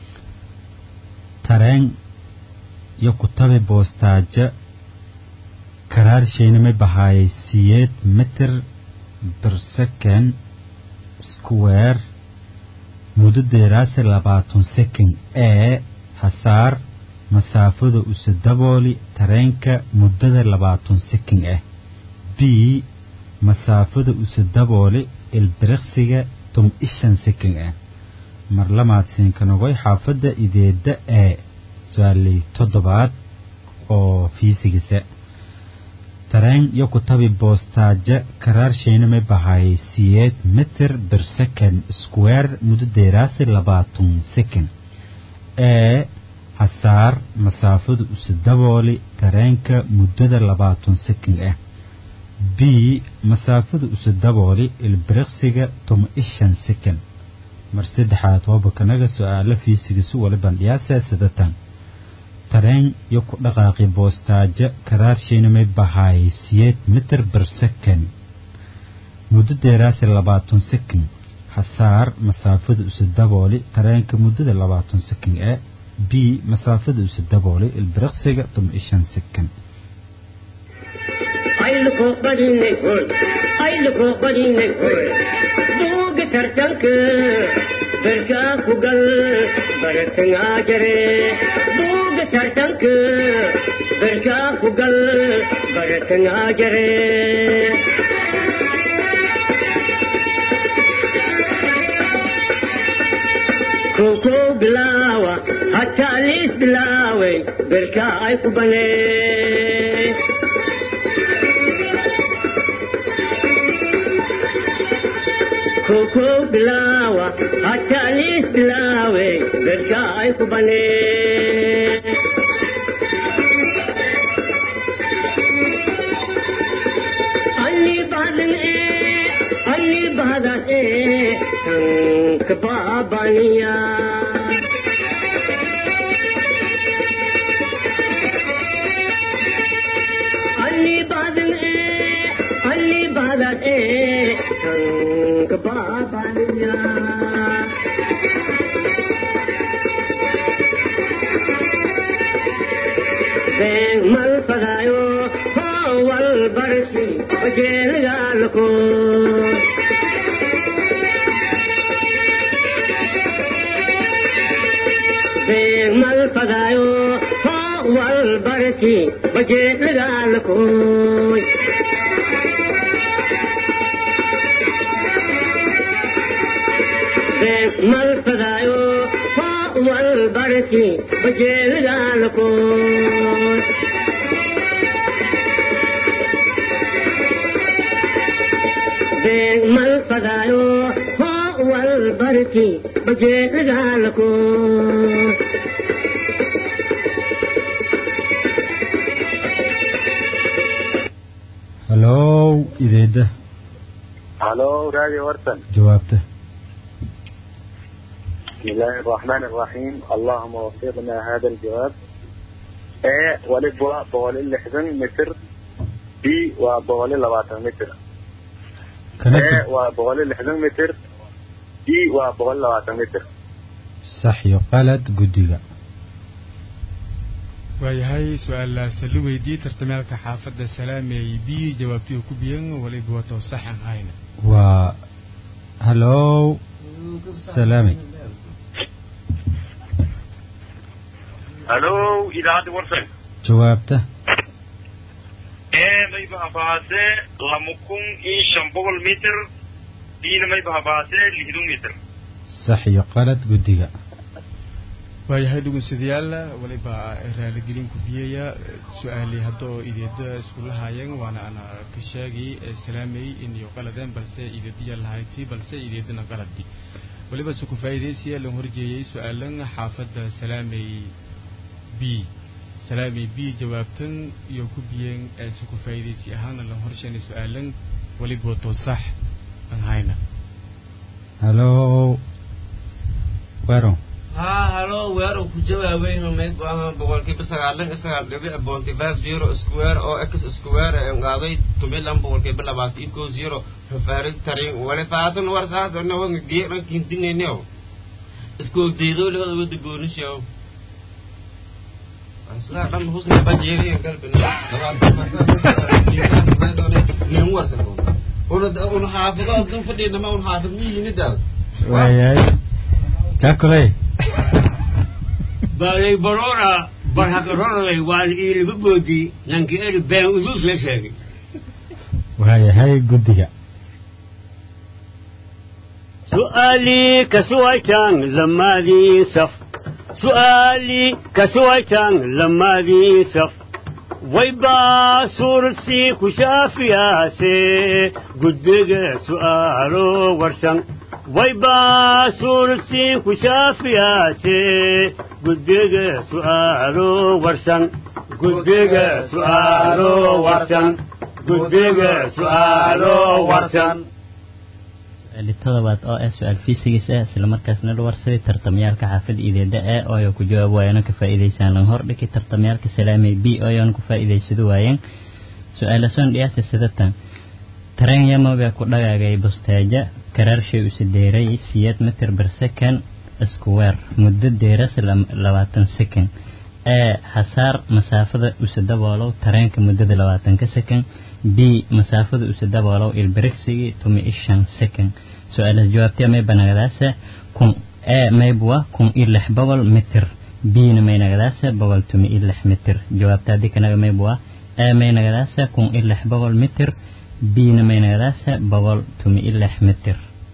tareen iyo kutabi boostaajo karaarsheenimay bahaayay siyeed mitir bir second square muddo deeraase labaatan second ee hasaar masaafada use dabooli tareenka muddada labaatan second ah b masaafada use dabooli ilbiriqsiga tum ishan second ah mar lamaad siinkanogoy xaafadda ideeda ee su-aaley toddobaad oo fiisigisa tareen yo ku tabi boostaajo karaarshayna may bahayay siyeed mitir bir second square muddo deeraasi labaatan second ee hasaar masaafadu isu dabooli tareenka muddada labaatan second ah b masaafadu isu dabooli ilbiriqsiga toma ishan second mar saddexaad hoobakanaga su-aalo fiisigisu wali bandhiyaasa sidatan tareen yo ku dhaqaaqi boostaajo karaarshayna may bahaayay siyeed mitir bir second muddo deeraasi labaatan second hasaar masaafada isu dabooli tareenka muddada labaatan second ee b masaafada isu dabooli ilbiriqsiga toma ishan second ayluko badinay hoy ayluko badinay hoy buuga tartanka berkaa ku gal baratangaa jare buuga tartanka berkaa ku gal baratangaa jare koko bilaawa hataa liis bilaaway berkaa ay ku banee koko bilawa hatalis bilawe berka ay kubane anni badan e anni badan e tank babaniya anni badan e anni badan e tank babaniya Beng mal pagayo hawal barsi bajel galko Beng mal pagayo hawal barsi bajel galko mal pagayo wal barki bajel galko Beng mal pagayo wal barki bajel galko halow ideeda هلو رادي ورسن jawaabta بسم الله الرحمن الرحيم اللهم وفقنا هذا الجواب A ولد waa boqol iyo lixdan mitir B waa boqol iyo labaatan mitir kana A waa boqol iyo lixdan mitir B waa boqol iyo labaatan mitir sax iyo qalad guddiga waayahay su-aalaas la weydiiyey tartamaalka xaafadda salaamey b jawaabtii ku biyan waliba wato sax aan hayna waa halow salaamay halo idaacadda warsan jawaabta ee mayba habaase lama kun iyo shan boqol mitir diina mayba habaase lixdan mitir sax iyo qalad guddiga waayahay dhugunsadayaal waliba raaligelin ku biyaya su-aali hadda oo ideeda iskula haayeen waana ana ka sheegay salaamay inayo qaladeen balse ideediya lahayti balse ideedana qaladi waliba se ku faa'iidaysiya lan horjeeyay su-aalan xaafadda salaamay b salaamay b jawaabtan iyo ku biyeen se ku faa'iidaysi ahaana lan horsheenay su-aalan waliba wato sax aan hayna halow wero ها هلو وير ku jawaabay mayd baa boqolkiiba sagaalan sagaal dhibic boonti five zero square oo x square ee ngaaday tumilan boqolkiiba labaatan iyo kow zero fafaarid tarin wale faasan war saas ona wanga geeran kintingeneo isku ogdeydoo lewada wada goonishaw sidaa dhan husna bajeeriyan galbina nin warsan una xaafido adun fadhiinama un xaafid miyinidaad waayahay kaa koley baalay barora barhagarorolay waan iiliba boodi nanki eri been udus la sheegay waayahay guddiga su'aalii kasuwaytaan lamaadii saf su'aalii kasuwaytaan lamaadii saf waybaa suuradsi ku shaafiyaase gudbiga su'aalo warsan waybaa suuradsi ku shaafiyaase gudbiga su'aalo warsan gudbiga su'aalo warsan gudbiga su'aalo warsan su-aali todobaad oo ah su-aal fiisigis ah islamarkaasna la warsaday tartamyaalka xaafadda ideeda e oo ay ku jawaab waayeen oo ka faa'iidaysaan lan hor dhigi tartamyaalka salaamay b oo ayaan ku faa'iidaysado waayeen su-aala soon dhiyaasa sidatan tareen yamabee ku dhagaagay bustaaja karaarshay u sideeray siyeed mitir ber second square muddo deeras labaatan second ee xasaar masaafada usa daboolow tareenka muddada labaatanka second b masaafada usa daboolow ilbiriqsigii tumi ishan second su-aalaas jawaabtee may banagadaasa kun e maybwa kun iyo lix boqol mitir bna may nagadaasa boqol tumi iyo lix mitir jawaabta haddii kanaga maybwa e may nagadaasa kun iyo lix boqol mitir bna may nagadaasa boqol tumi iyo lix mitir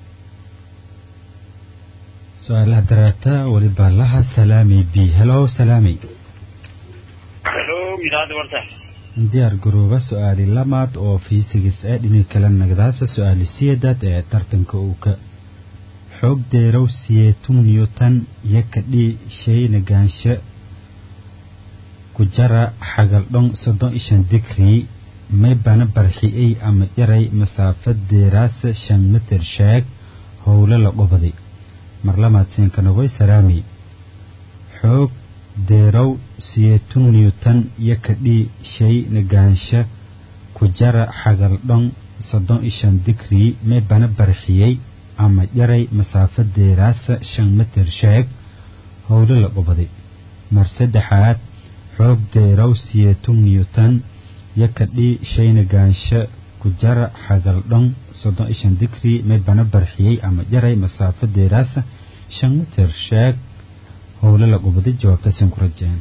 su-aalaha dareeta weliba laha salaami b helo salaami helo idaacadda warta diyaar garooba su-aali lamaad oo fiisigis ee dhinac kale nagdaasa su-aali siyeedaad ee tartanka uu ka xoog deerow siyeetun newton iyo kadhii shay nagaansho ku jara xagaldhon soddon ishan digrii may bana barxiyey ama yaray masaafo deeraasa shan mitir sheeg howlo la qobaday mar lamaad siinkanogoy salaami xoog deerow siyeetun newton iyo kadhii shay nagaansho ku jara xagaldhon soddon ishan digrii may bana barxiyey ama yaray masaafo deeraasa shan mitir sheeg howlo la qobaday mar saddexaad xoog deerow siyeetun newton iyo kadhii shay nagaansho ku jara xagaldhon soddon ishan digrii may bana barxiyey ama yaray masaafo deeraasa shan mitir sheeg howlo la qobaday jawaabtaasan ku rajeen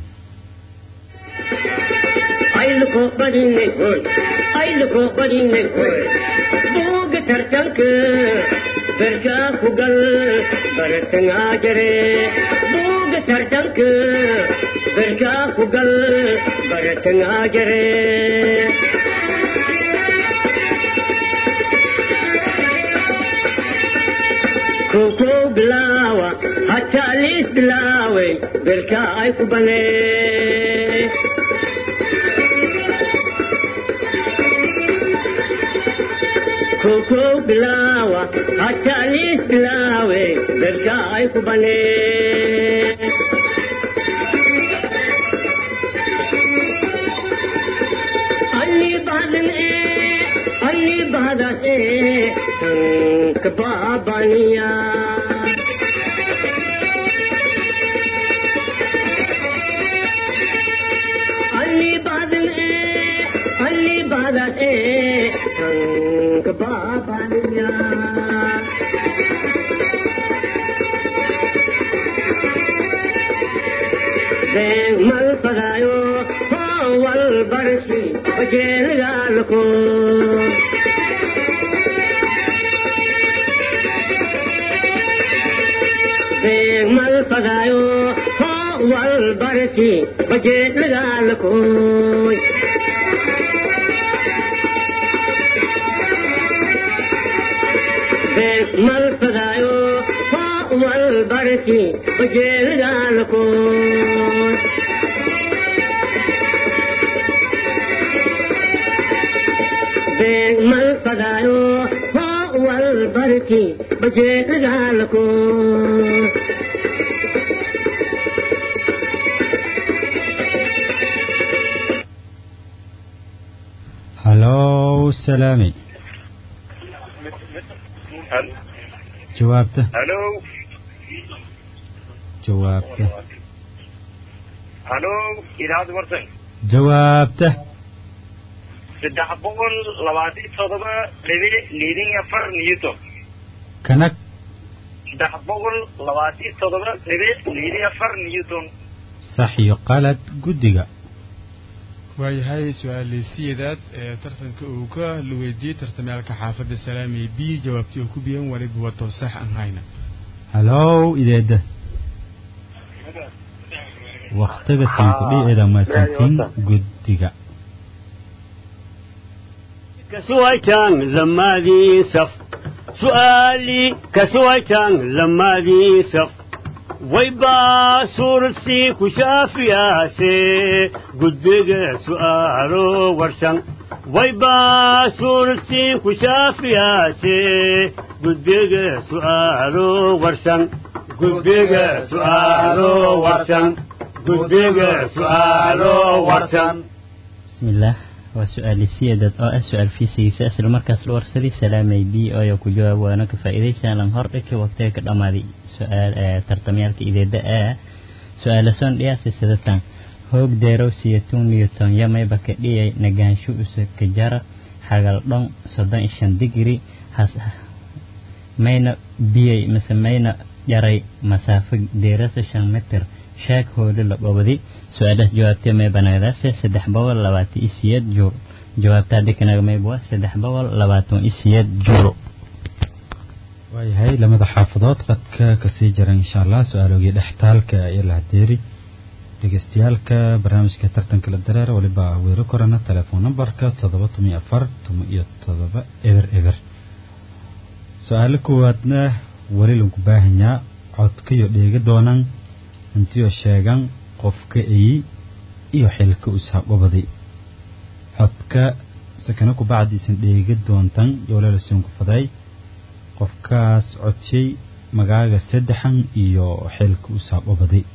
ayluko badinay hoy ayluko badinay hoy buuga tartanka berkaa ku gal baratangaa jare buuga tartanka berkaa ku gal baratangaa jare koko bilaawa hataa liis bilaaway berkaa ay ku banee koko bilaawa hataa liis bilaawe berkaa ay ku banee annii bahdan ee annii bahdas ee tanka baabaniya annii bahdan ee annii bahdas ee tanka baabaniya been mal fadaayo wal barsi bajeelgaalko been mal fadaayo wal barsi bajeelgaalkoy been mal fadaayo wal barsi bajeelgaalkoy been mal fadaayo wal barki bajeelgaalko halow salaami jawaabta halo jawaabta halo idaacadda wartan jawaabta saddex boqol labaatan todoba dhibic liidin afar newton kanag saddex boqol labaatan todoba dhibic liidin afar newton sax iyo qalad guddiga waayahay su-aaleysiyadaad ee tartanka uu ka la weydiiyey tartamyaalka xaafadda salaamey b jawaabtii oo ku biyan waliba wato sax aan hayna halow ideeda waktiga sinkudhi eeda maasantiin guddiga كسويتان لمادي سف سؤالي كسويتان لمادي سف ويبا سورسي كشافياسي قدق سؤالو ورشان ويبا سورسي كشافياسي قدق سؤالو ورشان قدق سؤالو ورشان قدق سؤالو ورشان بسم الله وسؤال سيادة أو سؤال في سيسا أسل مركز الورسلي سلامي بي أو يكو جواب وانا كفائدة سالن هردك وقتك الأمادي سؤال آه ترتميالك إذا داء سؤال سون ديا سيسادتان هوك ديرو سيتون نيوتن يمي بك دي نغانشو أسا كجارة حاغل دون صدان إشان ديجري حس مينا بيي مثل مينا جاري مسافة ديرس شان متر sheeg hooli la gobadi su-aalaas jawaabtee may banagdaase saddex boqol labaatan iyo siyeed juur jawaabta haddi kanaga maybuwa saddex boqol labaatan iyo siyeed juuro waayahay lamada xaafadood qadka kasii jira insha allah su-aalogii dhextaalka iyo lahdeeri dhegeystayaalka barnaamijka tartanka la dareera waliba weero korana telefoon nambarka toddoba toban iyo afar toban iyo toddoba eber eber su-aalo koowaadna weli lanku baahanyaa codkayo dheega doonaan intiyo sheegan qofka eyi iyo xilka usaqobaday codka sakana kubacdiisan dheegi doontan yoolalasunku faday qofkaas codshay magaaga saddexan iyo xilka usaqobaday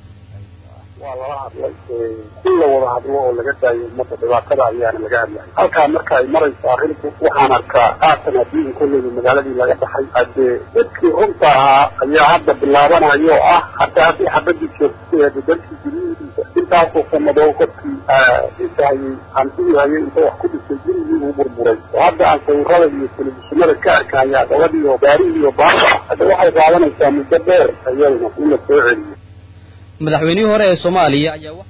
waa lala hadlay in la wada hadlo oo laga daayo ummadda dhibaatada ayaana laga hadlaya halkaa marka ay marayso arrinku waxaan arkaa haatan haddii kolleyba magaaladii laga baxay haddee dadkii runta ahaa ayaa hadda bilaabanayo oo ah hataa haddii xabadii joogtay dalkii guryihiisa intaasoo sanadoo qofkii dhisahayey hantii hayay inta wax ku dhisay gurigii uu burburay oo hadda aan sawirada iyo telefishinada ka arkayaa gabadhii oo gaarihii iyo baaba hadda waxay qaadanaysaa muddo dheer ayaduna in la soo celiyo madaxweynihii hore ee soomaaliya ayaa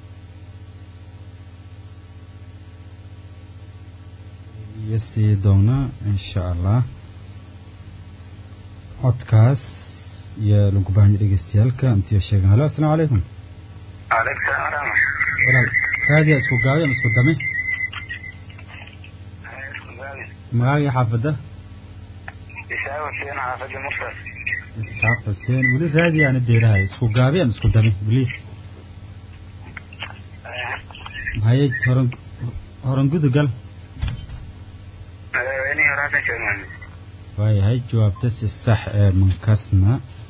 iyo sii doonaa insha allah codkaas iyo lagu baahanya dhegeystayaalka intiyo sheegan halo asalaamu calaykum calaykum salaam waraxmat walaal raadiya isku gaabi ama isku dame magaaga xaafadda ishaaq xuseen xaafadda mufrad isxaaq xuseen weli raadiya ana deerahay isku gaabi ama isku dame bliis mahaye horan horan gudugal madaxweynihii hore hasan sheekh maxamed waayahay jawaabta si sax ee mankasna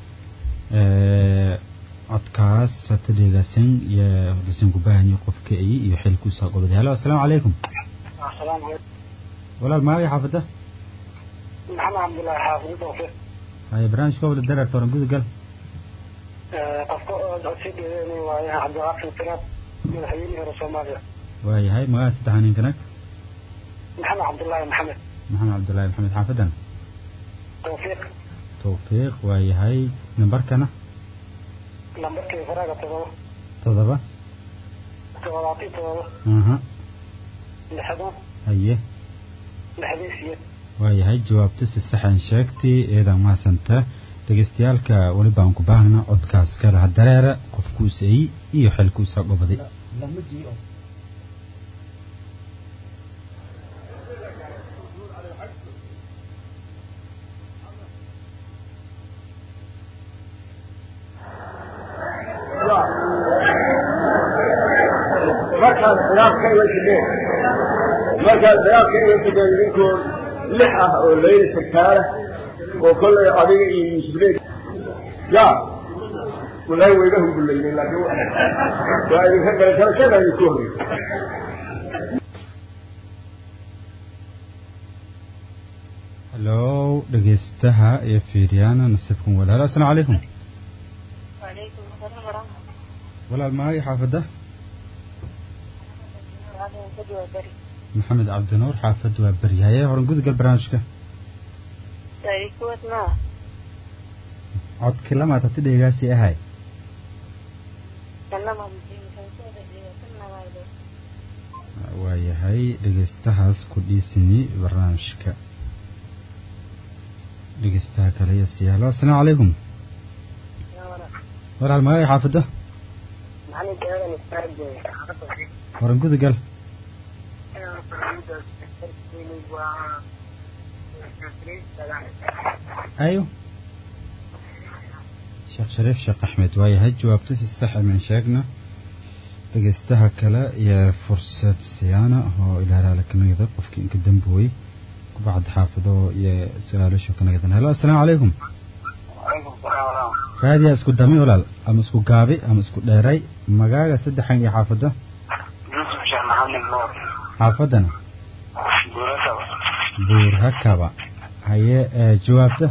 codkaas hata dheegaasan iyo lasan ku baahanyo qofka ay iyo xilku saa qobaday halo asalaamu calaykum asalaamu calaykum walaal magaaga xaafadda maxamed cabdullaahi xaafid tawfiiq haye barnaamijka wada dareerta horan gudugal qofka oo codsi dheedeynay waaye cabdiqaasim siraad madaxweynihii hore soomaaliya waayahay magaca saddexaa ninkanag maxamed cabdullaahi maxamed maxamed cabdullaahi maxamed xaafaddan tawfiiq tawfiiq waayahay nambarkana lambarkii faraaga todoba todoba toddobaatan todoba aha lixdan haye lixdii siyeed waayahay jawaabta si saxan sheegtay eedaa mahadsanta dhegeystayaalka weli baan ku baahna codkaas kalaha dareera qofkuusay iyo xilkuusa gobaday markaad khilaafka iga tideen markaad khilaafka iga tideen idinkoon lix ah oo layla sarkaala oo kollay adiga iyo yuusufleed ya walaahi wayga hungulaynay laakiin waa idinka galgarashada idinku horey halo dhegeystaha iyo fiiryaana nasiibkan walaal asalaamu calaykum وعليكم السلام ورحمة walaal magaaga xaafadda الله وبركاته maxamed cabdinuur xaafad waa beryahaye horan gudugal barnaamijka تاريخوت ما codkii lamaad hati dheegaasi ahay كلمة بجيم كنسودة إيه كنا ما يدو waayahay dhegeystahaas ku dhiisini barnaamijka dhegeystaha kale iyo siyaalo asalaamu calaykum walaal magaaga xaafadda معلم كهذا نستعد حقا horan gudugal أيوه sheekh shariif sheekh axmed waayahay jawaabtasi sax min sheegna dhegeystaha kale iyo fursad siyaana oo ilaaraala kanagada qofkii inka dambooy kubacad xaafido iyo su-aalasho kanagadan helo assalaamu calaykum raadiyaa isku dami walaal ama isku gaabi ama isku dheeray magaaga saddexan iyo xaafada يوسف شيخ محمد نور xaafadana بورسا buur hakaba haye ee, jawaabta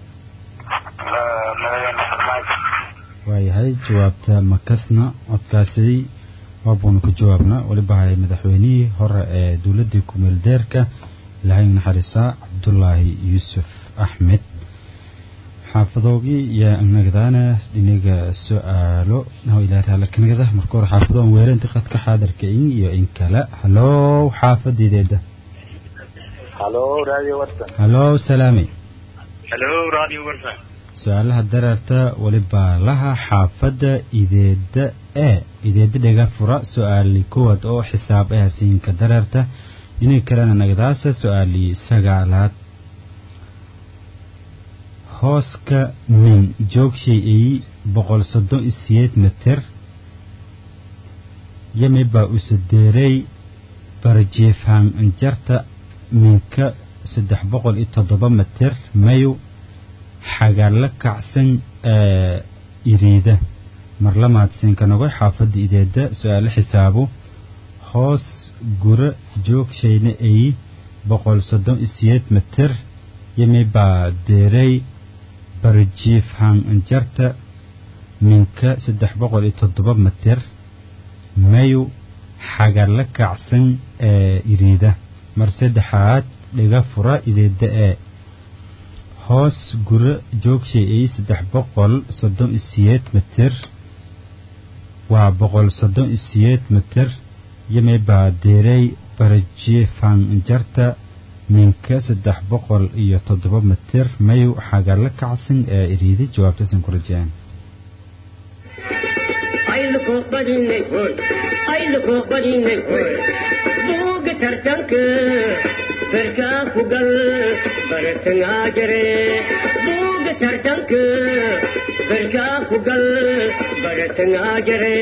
مدينة فرماج waayahay jawaabta makasna codkaasi waabuuna ku jawaabna weliba hay madaxweynihii hore ee dowladdii kumeel deerka ilaahay naxariisaa cabdulaahi yuusuf axmed xaafadoogii iyo anagadaana dhinaga su-aalo naho ilaaraala kanagada marka hore xaafado aan weere inta qadka xaadarka in iyo in kale halow xaafadideeda halo radio warsan halow salaami halo radio warsan su-aalaha dareerta weliba laha xaafadda ideeda e ideeda dhega fura su-aali kowaad oo xisaab ah siinka dareerta dhinaga kalena nagadaasa su-aali sagaalaad hooska min joogshay ay boqol soddon iyo siyeed mitir yami baa usadeeray barjeefhaan injarta minka saddex boqol iyo toddoba mitir mayu xagaalla kacsan ee iriida marlamaadsinka nogoy xaafadda ideeda su-aalo xisaabo hoos gura joogshayna ay boqol soddon iyo siyeed mitir yami baa deeray barjiif haan injarta minka saddex boqol iyo toddoba mitir mayu xagalla kacsan ee iriida mar saddexaad dhiga fura ideeda ee hoos guro joogshay ay saddex boqol soddon iyo siyeed mitir waa boqol soddon iyo siyeed mitir yame baa deeray barjiifan jarta minka saddex boqol iyo toddoba mitir mayu xagalla kacsan ee iriidi jawaabtasan ku rajeen ayluko badinay hoy ayluko badinay hoy buuga tartanka berkaa ku gal baratangaa jare buuga tartanka berkaa ku gal baratangaa jare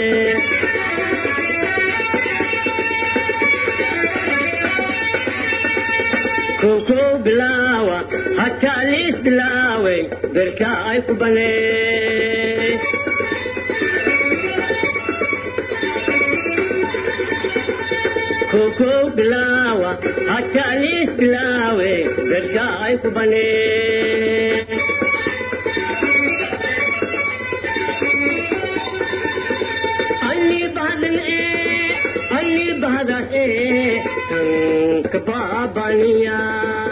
koko bilaawa hataa liis bilaaway berkaa ay ku banee koko bilawa hatalis bilawe berka ay kubane Ali badan e Ali badan e kababaniya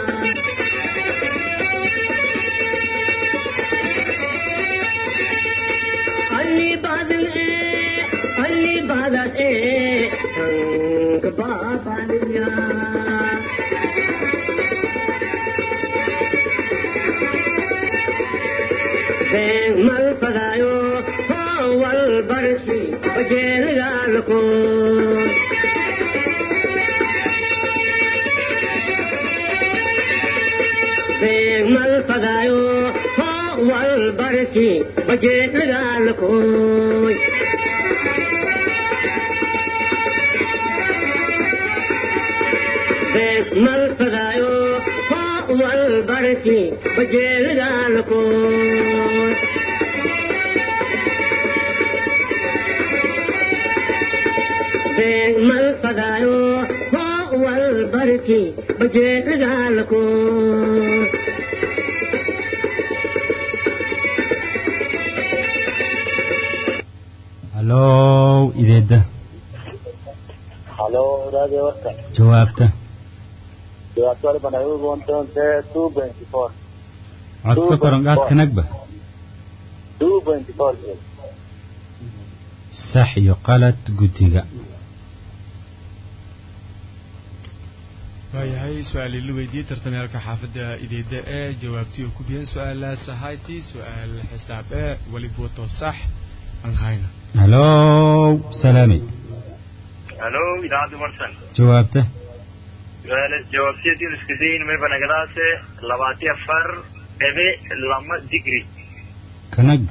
Ali badan e Ali badan e kababaniya mal padayo wal barsi bajel galko mal padayo wal barsi bajel galko mal padayo wal barsi bajel galko mal padayo wal barsi bajel galko halow ideeda halo radio warsan jawaabta jawaabta waliba nagu doontoonte two twenty four codka koran qaadka nagba two twenty four sax iyo qalad guddiga waayahay su-aalii la weydiiyey tartamyaalka xaafadda ideeda ee jawaabtii oo ku biyeen su-aalaas ahayti su-aal xisaab ee weliba wato sax aan hayna halow salaami halo idaacadda warsan jawaabta su-aala jawaabteedii iska dayin mayba nagadaase labaati afar dhibi lama digri kanag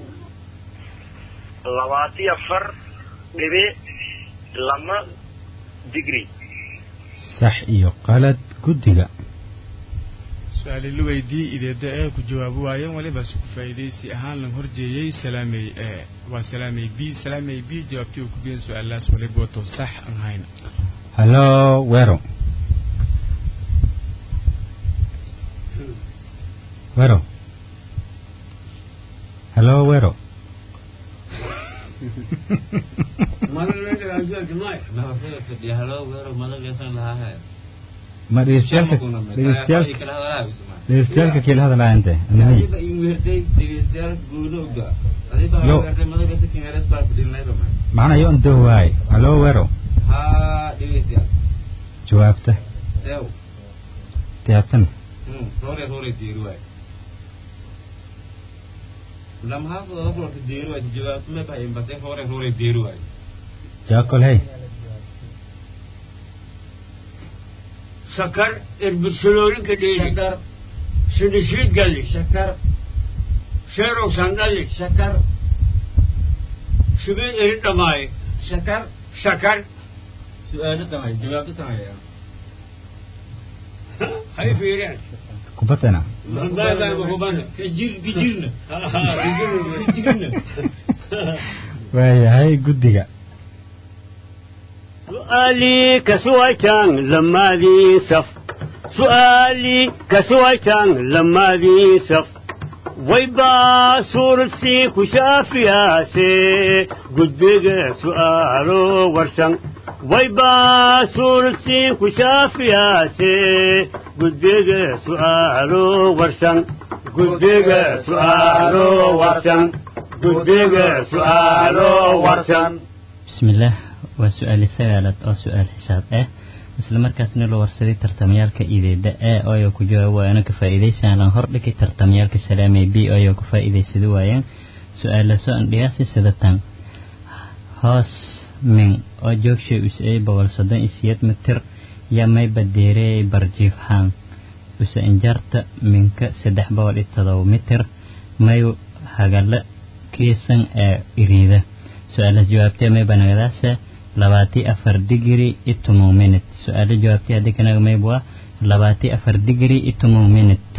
labaati afar dhibi lama digri sax iyo qalad guddiga su-aali la weydii ideeda ee ku jawaabi waayeen waliba su ku faa'iidaysi ahaan lan horjeeyey salaamey ee waa salaamey b salaamey b jawaabtii uu ku biyan su-aalaas waliba wato sax aan hayna hallo wero wero hallo wero ma dhegeystayaaalka dhegeystayaal dhegeystayaaalka kiila hadalaa inte yo macna yo ndo waay hallo wero jawaabta tiyaabtan jaakol hey sakar irbisololinka dheeli sidishiid galli sakar sheerow sandali sakar shibiid eri dhamaaye sakar sakar su-aalo tamay jawaabto tamaya hay fiireen kubatana hubana kajir kijirna kijirna waayahay guddiga سؤالي كسويتان لما ذي صف سؤالي كسويتان لما ذي صف ويبا سورسي كشافيا سي قدق سؤالو ورسن ويبا سورسي كشافيا سي قدق سؤالو ورسن قدق سؤالو ورسن قدق سؤالو ورسن بسم الله waa su-aali sagaalaad oo su-aal xisaab ah isla markaasna la warsaday tartamayaalka ideeda a ooyo ku jawaab waayana ka faa'iidaysan lan hordhigay tartamayaalka salaamay b ooyo ku faa'iidaysada waayaan su-aala soo andhiyaasi sidatan hoos min oo joogshay us-ay boqol soddon iyo siyeed mitir yaa may badeereeyay barjiifhaan usa injarta minka saddex boqol iyo todoba mitir may hagala kiisan ee iriida su-aalaas jawaabtee may banagadaasa labaati afar digri itomow minut su-aalo jawaabtay haddii kanaga mayb waa labaati afar digri itomow minut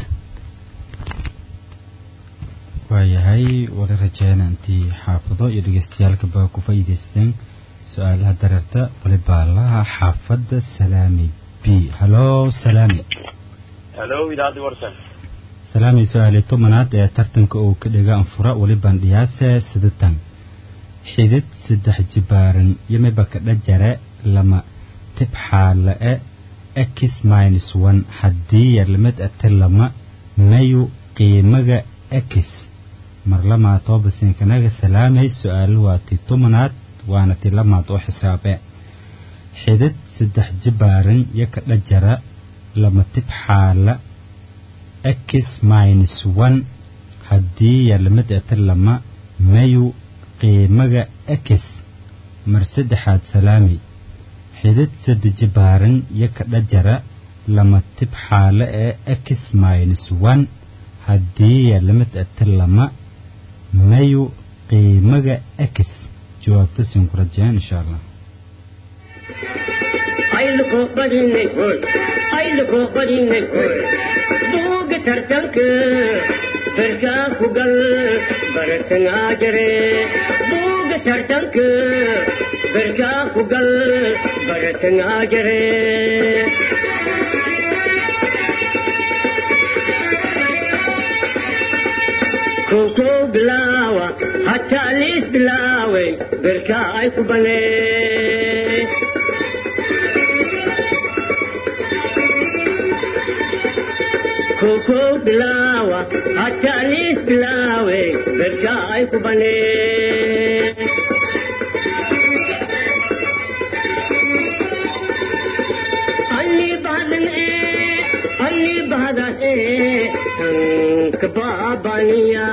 waayahay wali rajeyna intii xaafado iyo dhegeystayaalkaba ku faa'iidaysteen su-aalaha dareerta walibaalaha xaafadda salaami b hallo salaami halo idaacadii warsan salaami su-aali tobanaad ee tartanka uu ka dhiga anfura walibaan dhiyaase sidatan xidid saddex jibaaran yamiba ka dhajare lama tibxaale-e x minus one haddii yarlimid ate lama mayu qiimaga x marlamaa toobasinkanaga salaamay su-aalo waa ti tumanaad waana ti lamaad oo xisaabe xidid saddex jibaaran yo ka dhajara lama tibxaala x minus one haddii yarlimid ate lama mayu qiimaga x mar saddexaad salaami xidid sadde jibaaran yo ka dhajara lama tibxaale ee x minus one haddii yarlimid ate lama mayu qiimaga x jawaabta siin ku rajeen insha allah ayluko badinay hoy ayluko badinay hoy buuga tartanka berkaa ku gal baratangaa jare buuga tartanka berkaa ku gal baratangaa jare koko bilaawa hataa liis bilaaway berkaa ay ku banee koko bilawa hatalis bilawe berka ay kubane Ali badan e Ali badan e tank babaniya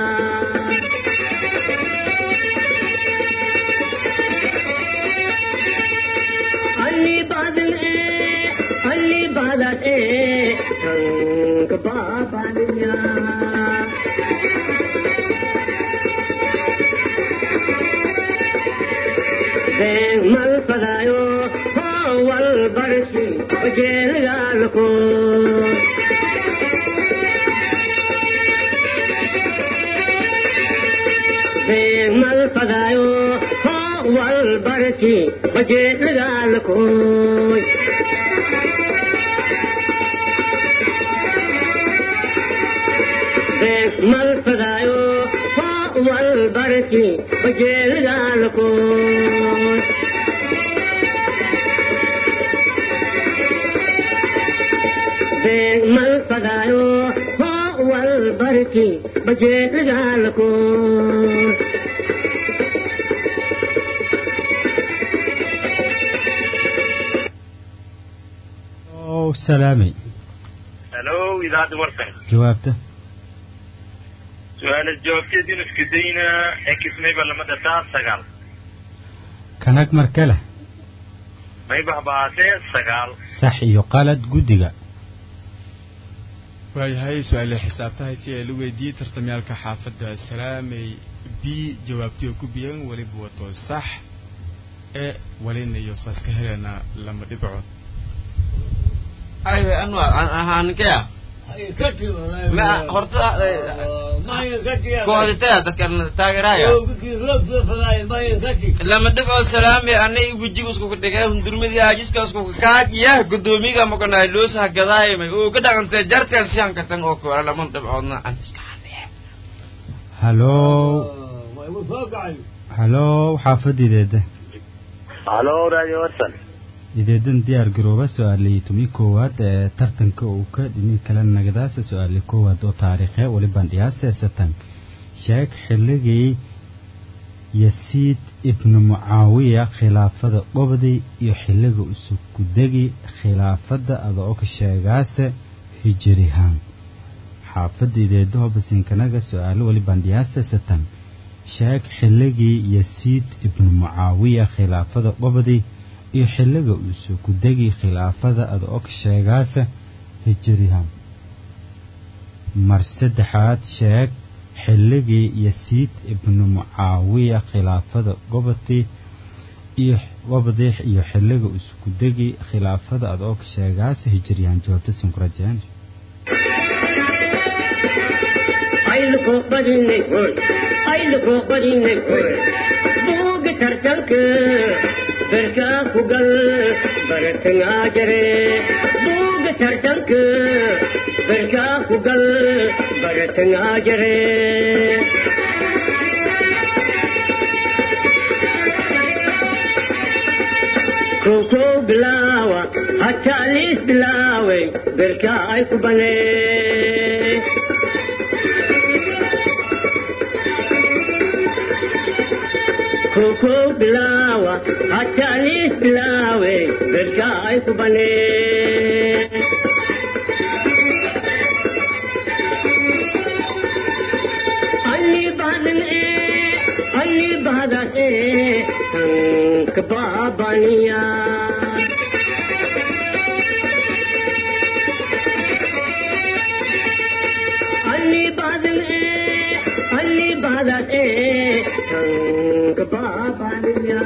Ali badan e Ali baabaniya been mal fadaayo howal barsi ojeelgaalko been mal fadaayo howal barsi ojeelgaalkoy mal fadaayo wal barki bajeelgaalko mal fadaayo wal barki bajeelgaalko salaamay halo idaacadda warkan jawaabta su-aala jawaabteediinu isku dayna x mayba lama dhataa sagaal kanag mar kale mayba habaatee sagaal sax iyo qalad guddiga waayahay su-aale xisaabtahay si ay la weydiiyey tartamyaalka xaafadda salaamay b jawaabtii oo ku biyan weliba wato sax ee walina iyo saas ka helena lama dhibcood aywe anwar ahaaninkaya ma horta kooditaya dadkan taageeraya lama dhibco salaami anay wejiga iskuka dhigay hundurmadii ajiska iskuka kaajiyah gudoomiga makanay loosaha gadaayimay oo ka dhaqantay jarteen siyan katan oo kora lama dhibcoodna an iska halo halo xaafadideeda halo radio warsan ideedan diyaar garooba su-aalii tomi koowaad ee tartanka uu ka dhinin kala nagadaasa su-aali koowaad oo taariikhe weliban dhiyaase satan sheeg xilligii yasiid ibnu mucaawiya khilaafada qobdi iyo xilliga usukudegi khilaafada adoo ka sheegaase hijirihaan xaafada ideedaho basinkanaga su-aalo weliban dhiyaase satan sheeg xilligii yasiid ibnu mucaawiya khilaafada qobdi iyo xilliga uusoo ku degi khilaafada ada og sheegaasa hijirihan mar saddexaad sheeg xilligii yasiid ibnu mucaawiya khilaafada gobodii iyo gobodii iyo xilliga isku degi khilaafada ada og sheegaasa hijirihan jawaabta sinkurajeen ayluko badinay hoy ayluko badinay hoy buuga tartanka berkaa ku gal baratangaa jare buuga tartanka berkaa ku gal baratangaa jare kow bilaawa hataa liis bilaaway berkaa ay ku banee koko bilawa hatalis bilawe berka ay kubane anni badan e anni badan e tank babaniya anni badan e anni badan e tank babaniya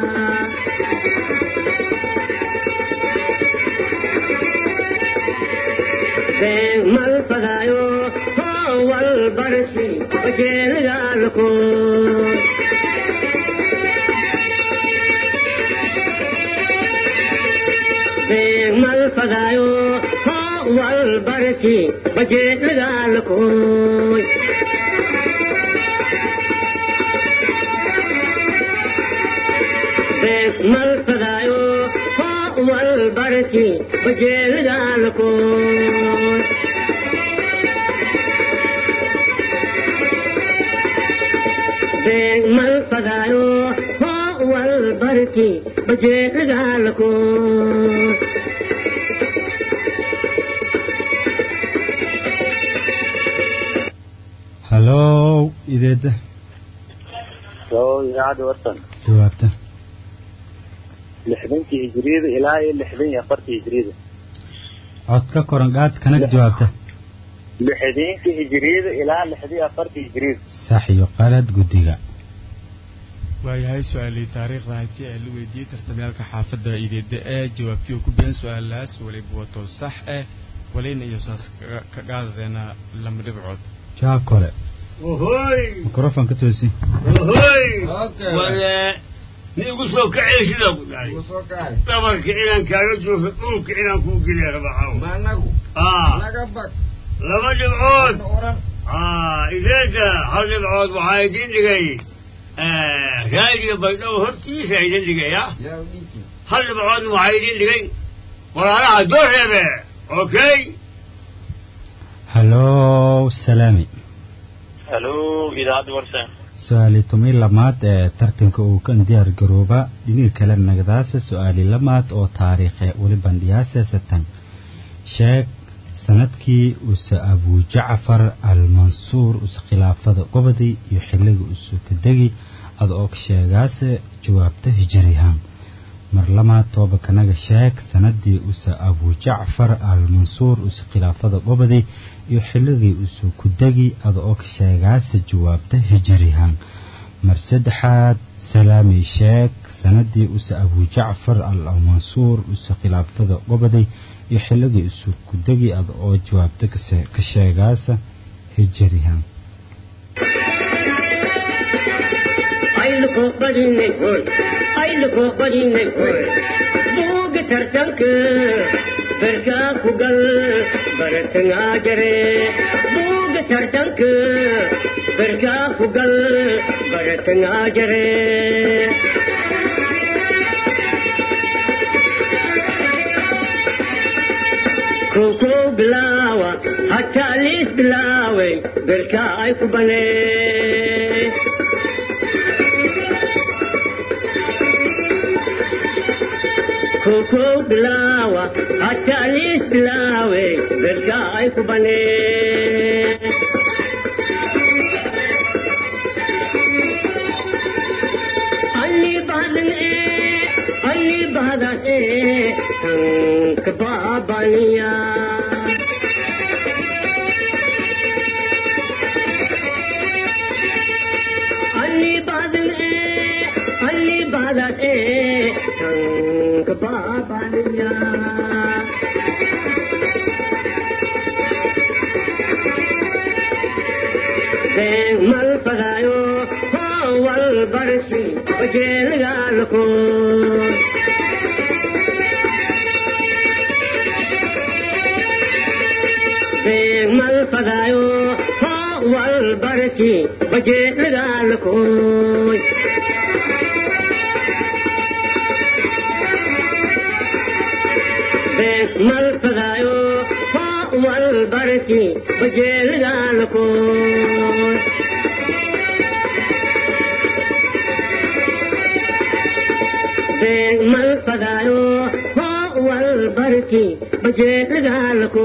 mal pagayo wal barsi bajel galko mal pagayo wal barsi bajel galko mal pagayo wal barsi bajel galko mal pagayo wal barki bajel galko halo ideeda halo idaacadda warsan jawaabta lixdankii hijriyada ilaa iyo lixdan iyo afartii hijriyada cod ka koran qaad kanag jawaabta lixdiinka hijiriyada ilaa lixdii afarta hijiriyada sax iyo qalad guddiga waayahay su-aalii taariikhda hayti ee la weydiiyey tartamyaalka xaafadda ideeda ee jawaabtii oo ku biyan su-aalaas waliba wato sax eh walina iyo saas kaga- ka qaadadeena lama dhibcood jawaab kole ohoy microfon ka toosi ohoy Okay. wale nin igu soo kacay sidaa ku dhahay soo kacay dhabarka inaan kaaga joogo dhulka inaan kuu geliya rabaxaw ma anagu ah naga bag laba dhibcood na oran ah ideeda hal dhibcood waxaa idin dhigay raadiyo baydhabo hortiisa idin dhigay ah yaa u dhiibti hal dhibcoodna waxaa idin dhigay walaalaha dooreebe okay hallo salaami halo idaacadda warsan su-aali tumay lamaad ee tartanka uu kan diyaar garooba dhiniga kale nagdaasa su-aali lamaad oo taariikhe weli bandhiyaasa satan sheeg sanadkii use abujacfar almansuur use khilaafada gobodii iyo xilliga use kadegi ada oo ka sheegaase jawaabta hijirihaan mar lamaad tooba kanaga sheeg sanadii use abujacfar almansuur use khilaafada gobodii iyo xilligii use kudegi ada oo ka sheegaase jawaabta hijirihaan mar saddexaad salaami sheeg sanadii use abujacfar almansuur use khilaafada goboday iyo xilligii use kudegi ada oo jawaabta kase- ka sheegaasa hijirihaan ayluko badinay hoy ayluko badinay hoy buuga tartanka berkaa ku gal baratangaa jare buuga tartanka berkaa ku gal baratangaa jare koko bilaawa hataa liis bilaaway berkaa ay ku banee koko bilawa hatalis bilawe berka ay kubane alli badan e alli badan e tank babaniya alli badan e alli badan e tank babaniya den mal pagayo wal barsi bajel galko den mal pagayo wal barsi bajel galko mal pagayo wal barsi bajel galko mal pagayo wal barsi bajel galko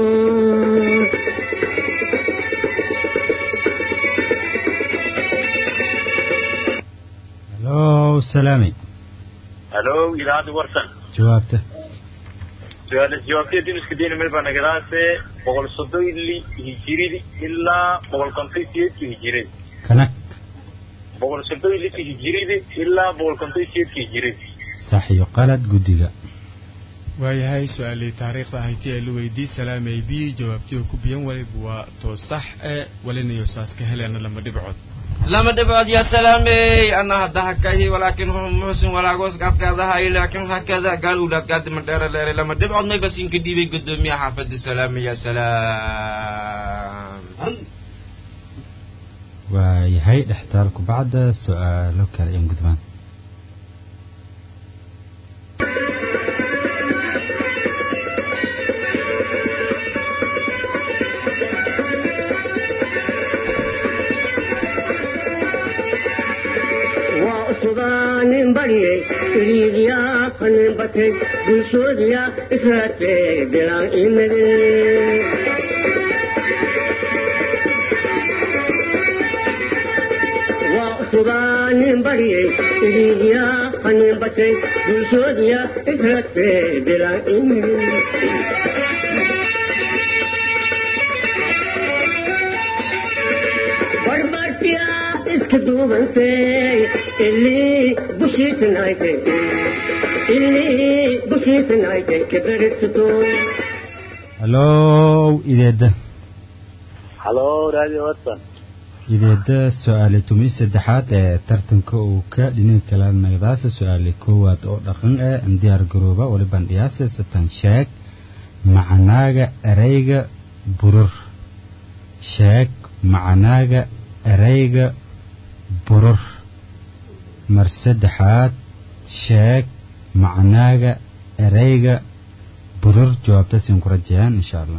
hallo salaami halo idaacadda warsan jawaabta su-aal jawaabtee duniska diina meel baa nagadaase boqol soddon li hijiridi ilaa boqol konton siyeedki hijiridi kanag boqol soddon liti hijiridi ilaa boqol konton siyeedki hijiridi sax iyo qalad guddiga waayahay su-aalii taariikhda hayti ee la weydiiyey salaamay b jawaabtii oo ku biyan waliba waa too sax ee walinayo saas ka heleena lama dhibcood lama dhibcood ya salaamey ana hadda hakahi walaakin hum muxsin walaagos gadgaadahay laakin hakada gaal ulaad gaadima dheere leere lama dhibcood may basinka dhiibay gudoomiyaha xaafada salaame ya salaam waayahay dhextaalku bacda su-aalo kale ayaan gudbaan waa usubaanin baryay iriidyaa qanin batay bulshoodiya israatee bilaan imade waa usubaanin baryay iriidyaa qanin batay bulshoodiya israatee bilaan imade gabdhiyaa iska duubantay ilii bushiisanaytay ilii bushiisanaytay kabarigsato hallow ideedda halo radio watson ideedda su-aali tumi saddexaad ee tartanka uu ka dhinin kala nagdaasa su-aali koowaad oo dhaqan eh diyaar garooba waliban dhiyaase satan sheeg macanaaga ereyga burur sheeg macanaaga ereyga burur mar saddexaad sheeg macanaaga ereyga burur jawaabta siin ku rajayaan insha allah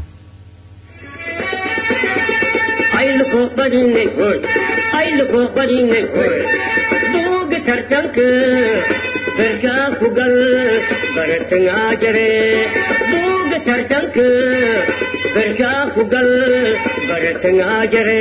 ayluko badinay hoy ayluko badinay hoy buuga tartanka berkaa ku gal baratangaa jare buuga tartanka berkaa ku gal baratangaa jare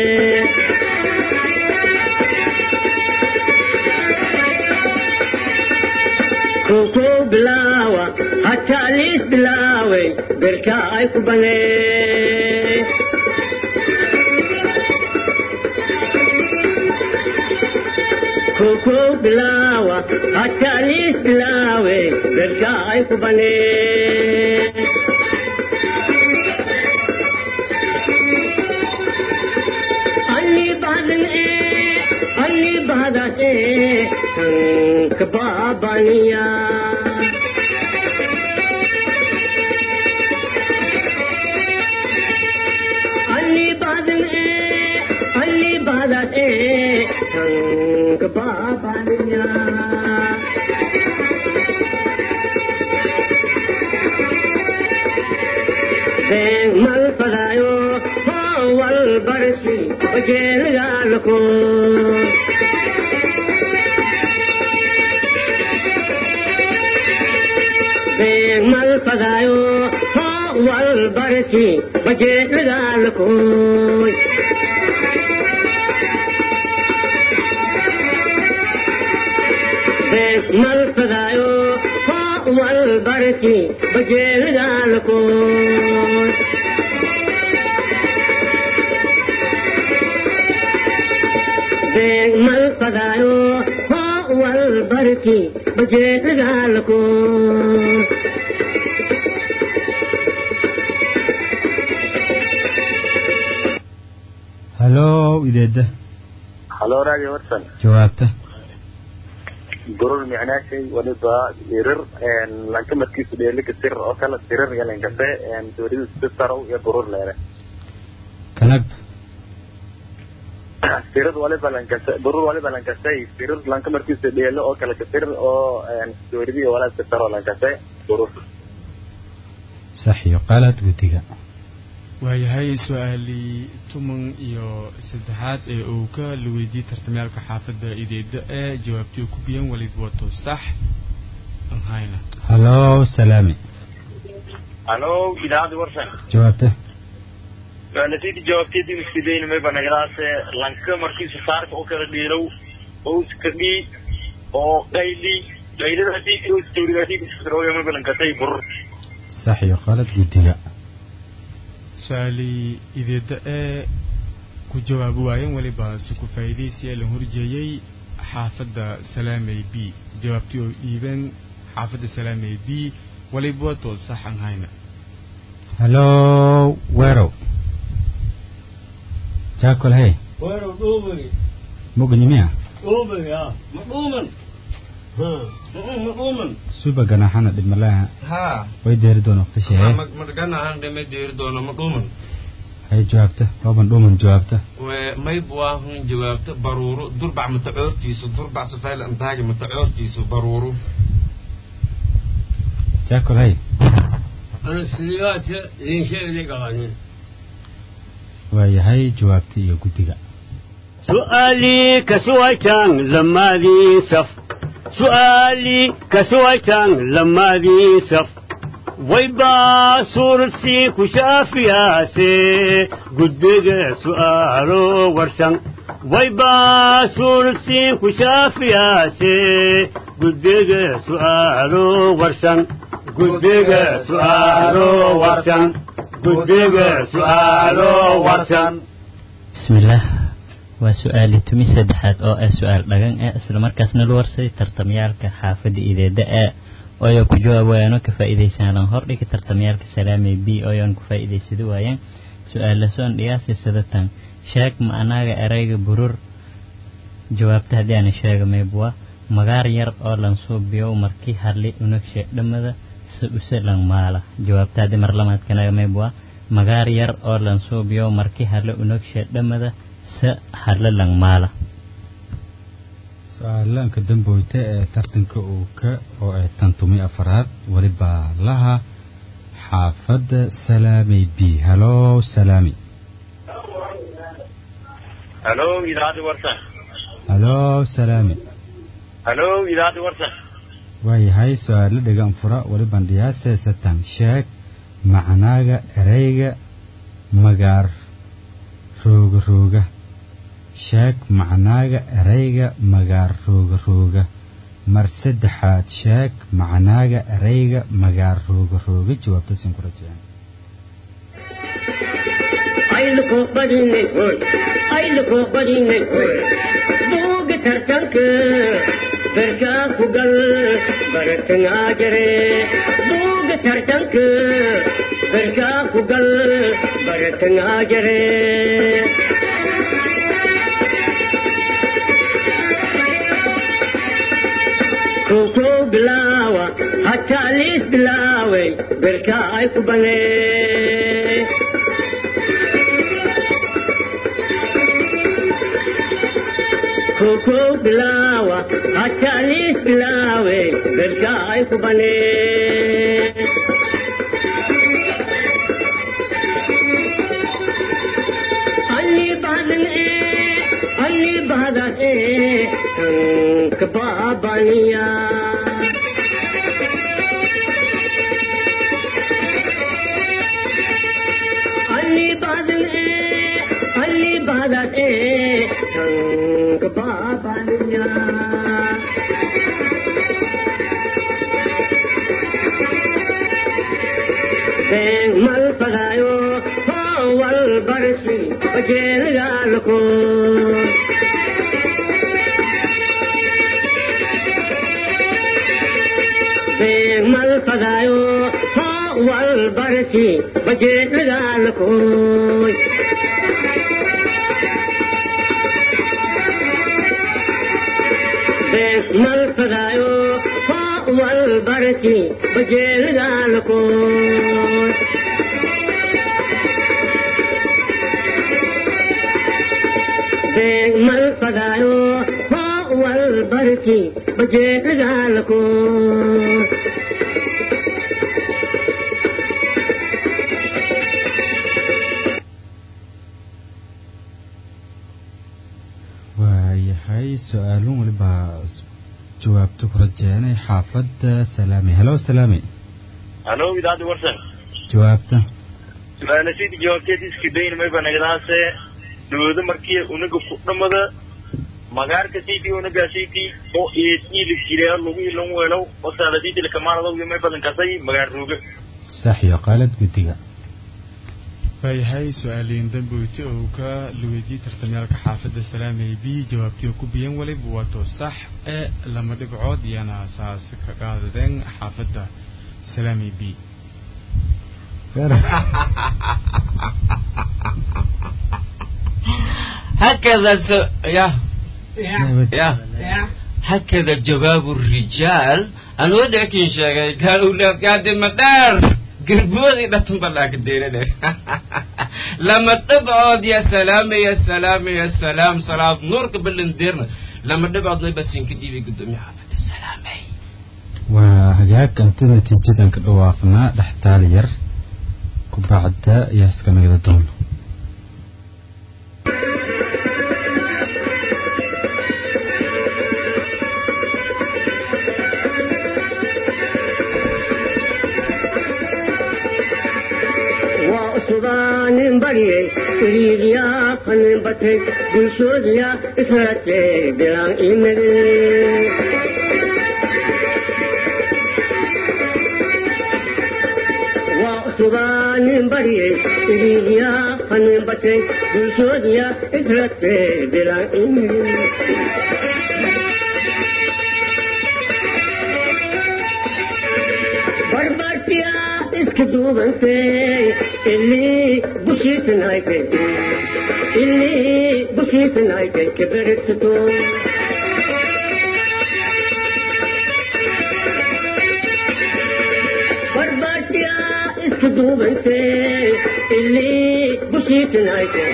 koko bilaawa hataa liis bilaaway berkaa ay ku banee koko bilawa hatalis bilawe berka ay ku bane anni badan e anni badas e hank babaniya anni badan e anni badas e hank babaniya Deng mal padayo ho wal barsi ojel galko Deng mal padayo ho wal barsi ojel galko mal padayo ho wal barki bajel galko mal padayo ho wal barki bajel galko hallow ideedda halo radio watson jawaabta gurur micnaashay waliba sirir lanka markiisu dheelika sir oo kale sirir iyo lankase dowladu sisarow iyo gurur leere kanag sirir waliba lankase gurur waliba lankasay sirir lanka markiisu dheelo oo kale kasir oo dowladiyo walaa sisaro lankase gurur sax iyo qalad guddiga waayahay su-aalii toban iyo saddexaad ee uu ka la weydiiyey tartamyaalka xaafadda ideeda ee jawaabtii ku biyan walid wato sax aan hayna hallow salaami halo idaacadda warsan jawaabta su'aalatayda jawaabteedii iskidayna mayba nagadaase lanka markiisu saarka oo kala dhiilow oo iskadhii oo qayli qaylada hadii oo dowlada hadii kusirooyo mayba lankatay burur sax iyo qalad guddiga su-aalii ideeda ee ku jawaabi waayeen weliba si ku faa'iidaysi ee la horjeeyey xaafadda salaamey b jawaabtii oo dhiibeen xaafadda salaamey b waliba wato sax aan hayna hallow weerow jaakol hey Bueno, Dubri. mugnimiya Dubri, ah. Maduman. Ha. Maduman. suba ganaxana dhibmalaha ها way deeri doona waqti ما sheege ما قلنا عن دم دير دونا مقومن hay jawaabta waaban dhuuman jawaabta وما يبواهن جوابته برورو دربع متعورتيسو دربع سفايل انتاج متعورتيسو برورو jaakol hey أنا سنوات لين شيء لي قوانين. waayahay jawaabtii iyo guddiga سؤالي كسويتان لما ذي سف سؤالي كسويتان لما ذي سف ويبا صورتي كشافيا سي قدق سؤالو ورسن ويبا صورتي كشافيا سي قدق سؤالو ورسن قدق سؤالو ورسن قدق سؤالو ورسن بسم الله waa su-aali tumi saddexaad oo ah su-aal dhagan ah islamarkaasna la warsaday tartamyaalka xaafadda ideeda a ooyo ku jawaabayaano ka faa'iidaysanlan hordhigi tartamyaalka salaamay b ooyoan ku faa'iidaysada waayaan su-aala soon dhiyaasi sadatan sheeg ma anaaga erayga burur jawaabta haddii aana sheega maybwa magaar yar oo lan suubiyow markii hadli unagshe dhammada se use lan maala jawaabta haddii mar lamaadkanaga maybwa magaar yar oo lan suubiyow markii hadli unagshe dhammada se hadle lan maala su-aalaanka damboyta ee tartanka uuka oo ay tantumi afaraad welibaa laha xaafadda salaamay b halo salaami halo idaacadda warsan halo salaami halo idaacadda warsan waayahay su-aalo dhegan fura weliban dhiyaase satan sheeg macnaaga ereyga magaar rooga rooga sheeg macnaaga ereyga magaar rooga rooga mar saddexaad sheeg macnaaga ereyga magaar rooga rooga jawaabta siin ku rajeen ayluko badinay hoy ayluko badinay hoy buuga tartanka berkaa ku gal baratangaa jare buuga tartanka berkaa ku gal baratangaa jare koko bilaawa hataa liis bilaaway berkaa ay ku banee koko bilawa hatalis bilawe berkai ku bane Ali badan e Ali badan e tank babaniya Ali badan e Ali badan e tank babaniya Beng mal pagayo wal barsi bajel galko Beng mal pagayo wal barsi bajel galko mal pagayo wal barsi bajel galko mal pagayo wal barsi bajel galko waayahay su-aalun walibaa jawaabta ku rajeenay xaafadda salaami halo salaami halo idaacadda warsan jawaabta su-aalasidi jawaabteed iska dayn mayba nagadaase dawlado markii unaga ku dhamada magaarka city unaga city oo eedili jireer lagu ilan weelow oo saaladidi lakamaanada may badan kasay magaar rooga sax iyo qaalad guddiga waayahay su-aaliin damboyti oo ka luweydiyey tartamyaalka xaafadda salaamay b jawaabtii oo ku biyan waliba waato sax ee lama dhibcood iyana saas ka qaadadeen xaafadda salaamay b هكذا س... يا يا هكذا جواب الرجال أنا ودعك إن شاء قالوا لك يا دي مدار قربوذي لا تنبلاك الدينة لما تبعد يا سلام يا سلام يا سلام صلاة نورك بالنديرنا لما تبعد بس يمكن دي قدامي حافظ السلامي waa hagaag anta natiijadan ka dhawaaqnaa dhextaal yar ku bacda ayaa iska nagada doono subanin bariyey iriiriyaa qanin batay bulshoodiya israatee bilaan imade waa subaan waanin baryay iliya hanin batay dulsoodiya israte bilain barbartiya iska duubantay ilii bushiisanaytay ilii bushiisanaytay kaberigsato barbartiya iska duubantay ilii bushiisanaytay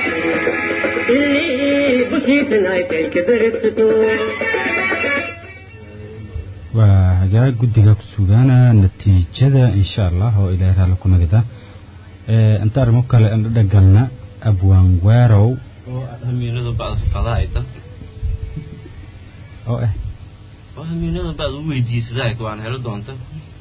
ilii bushiisanaytay kaberigsato waa hagaag guddiga ku sugaana natiijada insha allah oo ilaahay raali ku nagida inta arrimo kale aan dhagalna abwaan waarow oo hamiinada bacda faqadaayta oo ah oo hamiinada bacda u weydiisadaa waan helo doonta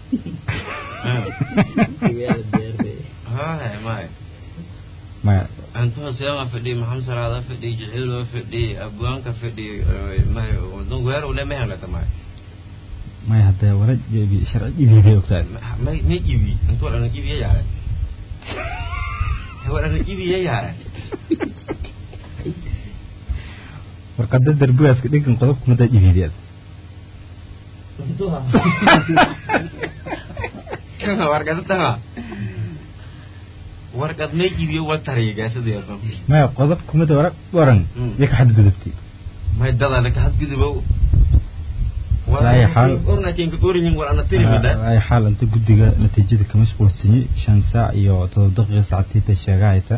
haya maya maya antuha seema fadhi maxamed salaada fadhi jiciilo fadhi abwaanka fadhi maya wadon weerow le mehelata maya maya haddee wala jebi sharci jibiibay ogtahay may may ibi intu wadhana ibiya yaare wadhana ibiya yaare warqada darbigaaska dhinkan qodobka madaa jibiideed warqada tama warqad may iibiyo wa tariigaasadeedo maya qodobka mada waraq waran iyo ka xadgudubtay may dadana ka hadgudubow ay xaal ornakenka qorinyin war ana tirimida ay xaal inta guddiga natiijada ka mashquulsanyi shan saac iyo todoba daqiiqa saacatiita sheegahayta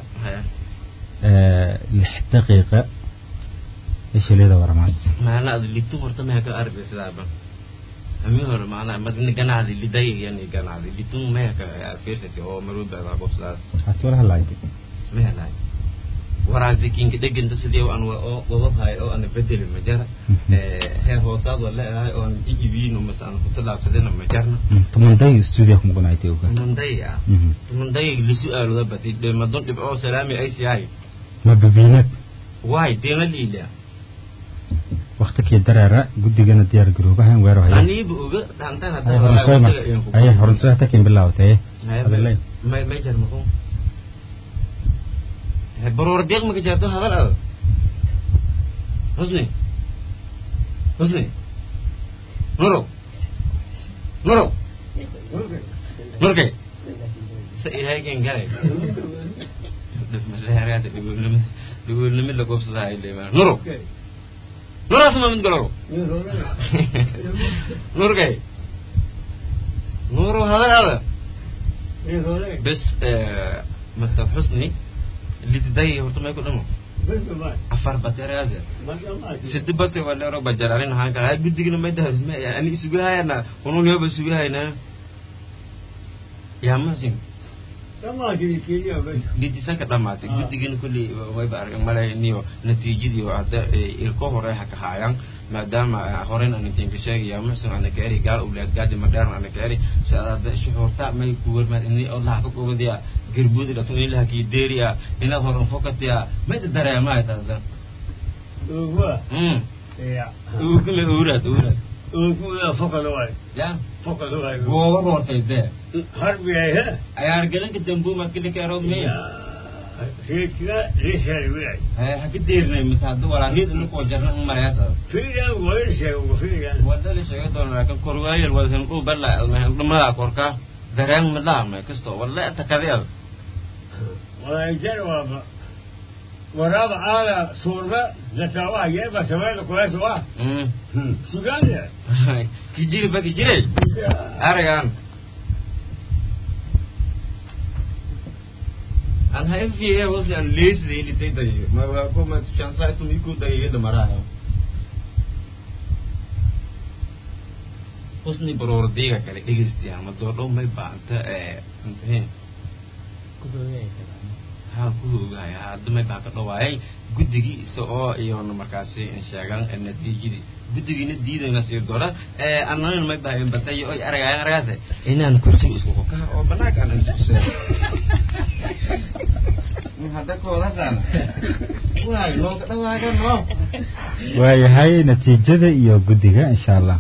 lix daqiiqa ishaleeda waramaas maana ad litu horta meha ka arbi sidaaba ami hore maana madina ganacdi lidayigani ganacdi litun meha ka fiirsati oo maruba baa qofsaas hati wala halaaydi meha laay waraagdi kinka dheganta sidii aan wadahay oo aan bedeli ma jara heer hoosaad waa leeyahay oo aan iibiin oo masaan ku talaabsadina ma jarna tumanday studio ku muqanaaytay oga tumanday ah tumanday li su'aaluda bati madon dhibco salaami ay siyaay ma babiinad waay deena liila waqti kii dareera guddigana diyaar garoobahan weero haya aniiba oga dhaantaan ay horansoy mar ay horansoy hata kin bilaawtay hadalay may may jar maqo baroor deeq ma ka jaarto hadal ada husni husni nuro nuro nurkay sa ilaahay kan galay dhifmaleeraada dhigoolnimo dhigoolnimo la goobsadaa ay leemaan nuro nuraas ma mid galoro nurkay nuro hadal ada bes mr xusni lidday horta may ku dhamo afar bateeraade sidi bate walero bajar arin haan kala guddigina may daharisme ani isugu hayana unun yoba isugu hayna yaa masin lidisanka dhamaatay guddigina kulli wayba argan malay niyo natiijadii hadda ilko hore ha ka haayaan maadaama horeyn aan intiin ka sheegay yaa muxsin ana ka eri gaal owlaad gaadi madheerna ana ka eri saada shuxuurta may ku warmaad ini allah ka gobadiya garbuudi dhatun ilaha kii deeriya inaad horan fokatiya may dareemaa taada ukule owraad owraad ukuda fokada waay ya fokada waay gooba roortay dee harbiyay he ayaar galanka dambu markili keerood miya reedkiga reeshaari wiay haka deerinay mise hadda walaa riid inakoo jarna u marayaasa fiidan wayn sheego fiidan wadada sheega doona laakin korwaayal wadhan u bala dhamadaa korka dareen midlaha may kasto walla takadeel walaayjar waaba waraaba aala suurba zakaawaha yeeba sameeyda kulaas waa sugaanaya kijiri ba kijirey aragaan an hafiye wasli an leesida ilitay dayo ma waa ko ma chansa tum iku dayo yada maraha husni baroor diga kale dhegeysti ama doodhow may baanta ee ha ku ogaaya hadda may baa ka dhawaayay guddigii isa oo iyona markaasi sheegan natiijadii guddigiina diidayna sii dora annanin may baa batay oy aragayan aragaase inaan kursiga isku kokaa oo banaanka aan isku hadda koodasaan waay nooga dhawaaga noo waayahay natiijada iyo guddiga insha allah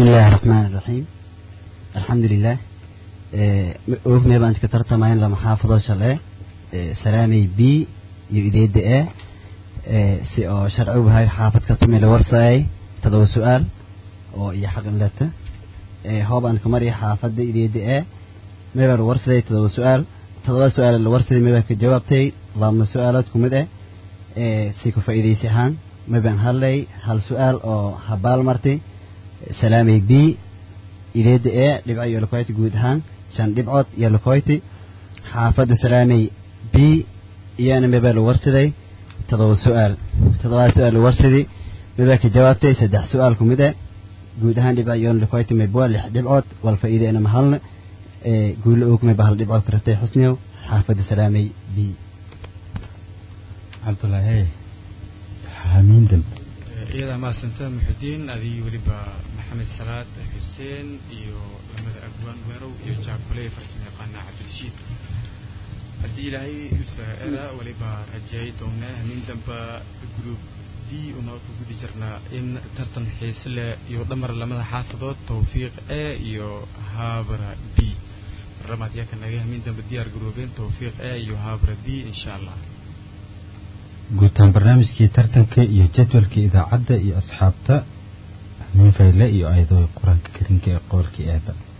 بسم الله الرحمن الرحيم الحمد لله اوف ميبا انت كترت معين لما حافظة شلاه سلامي بي يؤديد ايه سي او شرعو بهاي حافظ كتمي لورساي تدو سؤال او اي حق لته هوب ان كمري حافظ يؤديد ايه ميبا الورساي تدو سؤال تدو سؤال الورساي ميبا كجوابتي لما سؤالات كمده سيكو فايديسي هان ميبا هالي هل سؤال او هبال مرتي سلامي بي ideeda ee dhibco iyo lokoyti guud ahaan shan dhibcood iyo lokoyti xaafadda salaamay b iyana mebaa lagu warsaday todoba su-aal todobaa su-aal lagu warsaday mebaa ka jawaabtay saddex su-aal ku mid e guud ahaan dhibco iyo lokoyti mebwa lix dhibcood wal faa'iideena mahalna guulo og meba hal dhibcood ka ratay xusniyow xaafadda salaamay b cabdulaahi xamiin dambe iyadaa mahadsanta muxudiin adigii weliba maxamed salaad xuseen iyo lamada agwaan weerow iyo jaakole farsamo yaqaana cabdirashiid haddii ilaahay usaa'era weliba rajeey doonaa hamin damba group d unoo ku gudi jirnaa in tartan xiise leh iyo dhamar lamada xaafadood tawfiiq e iyo haabra b baramaad yaa ka naga hamin damba diyaar garoobeen tawfiiq e iyo haabra b insha allah guutaan barnaamijkii tartanka iyo jadwalka idaacadda iyo asxaabta hamiin fayle iyo ayadoo qur-aanka karinka ee qoolkii eeba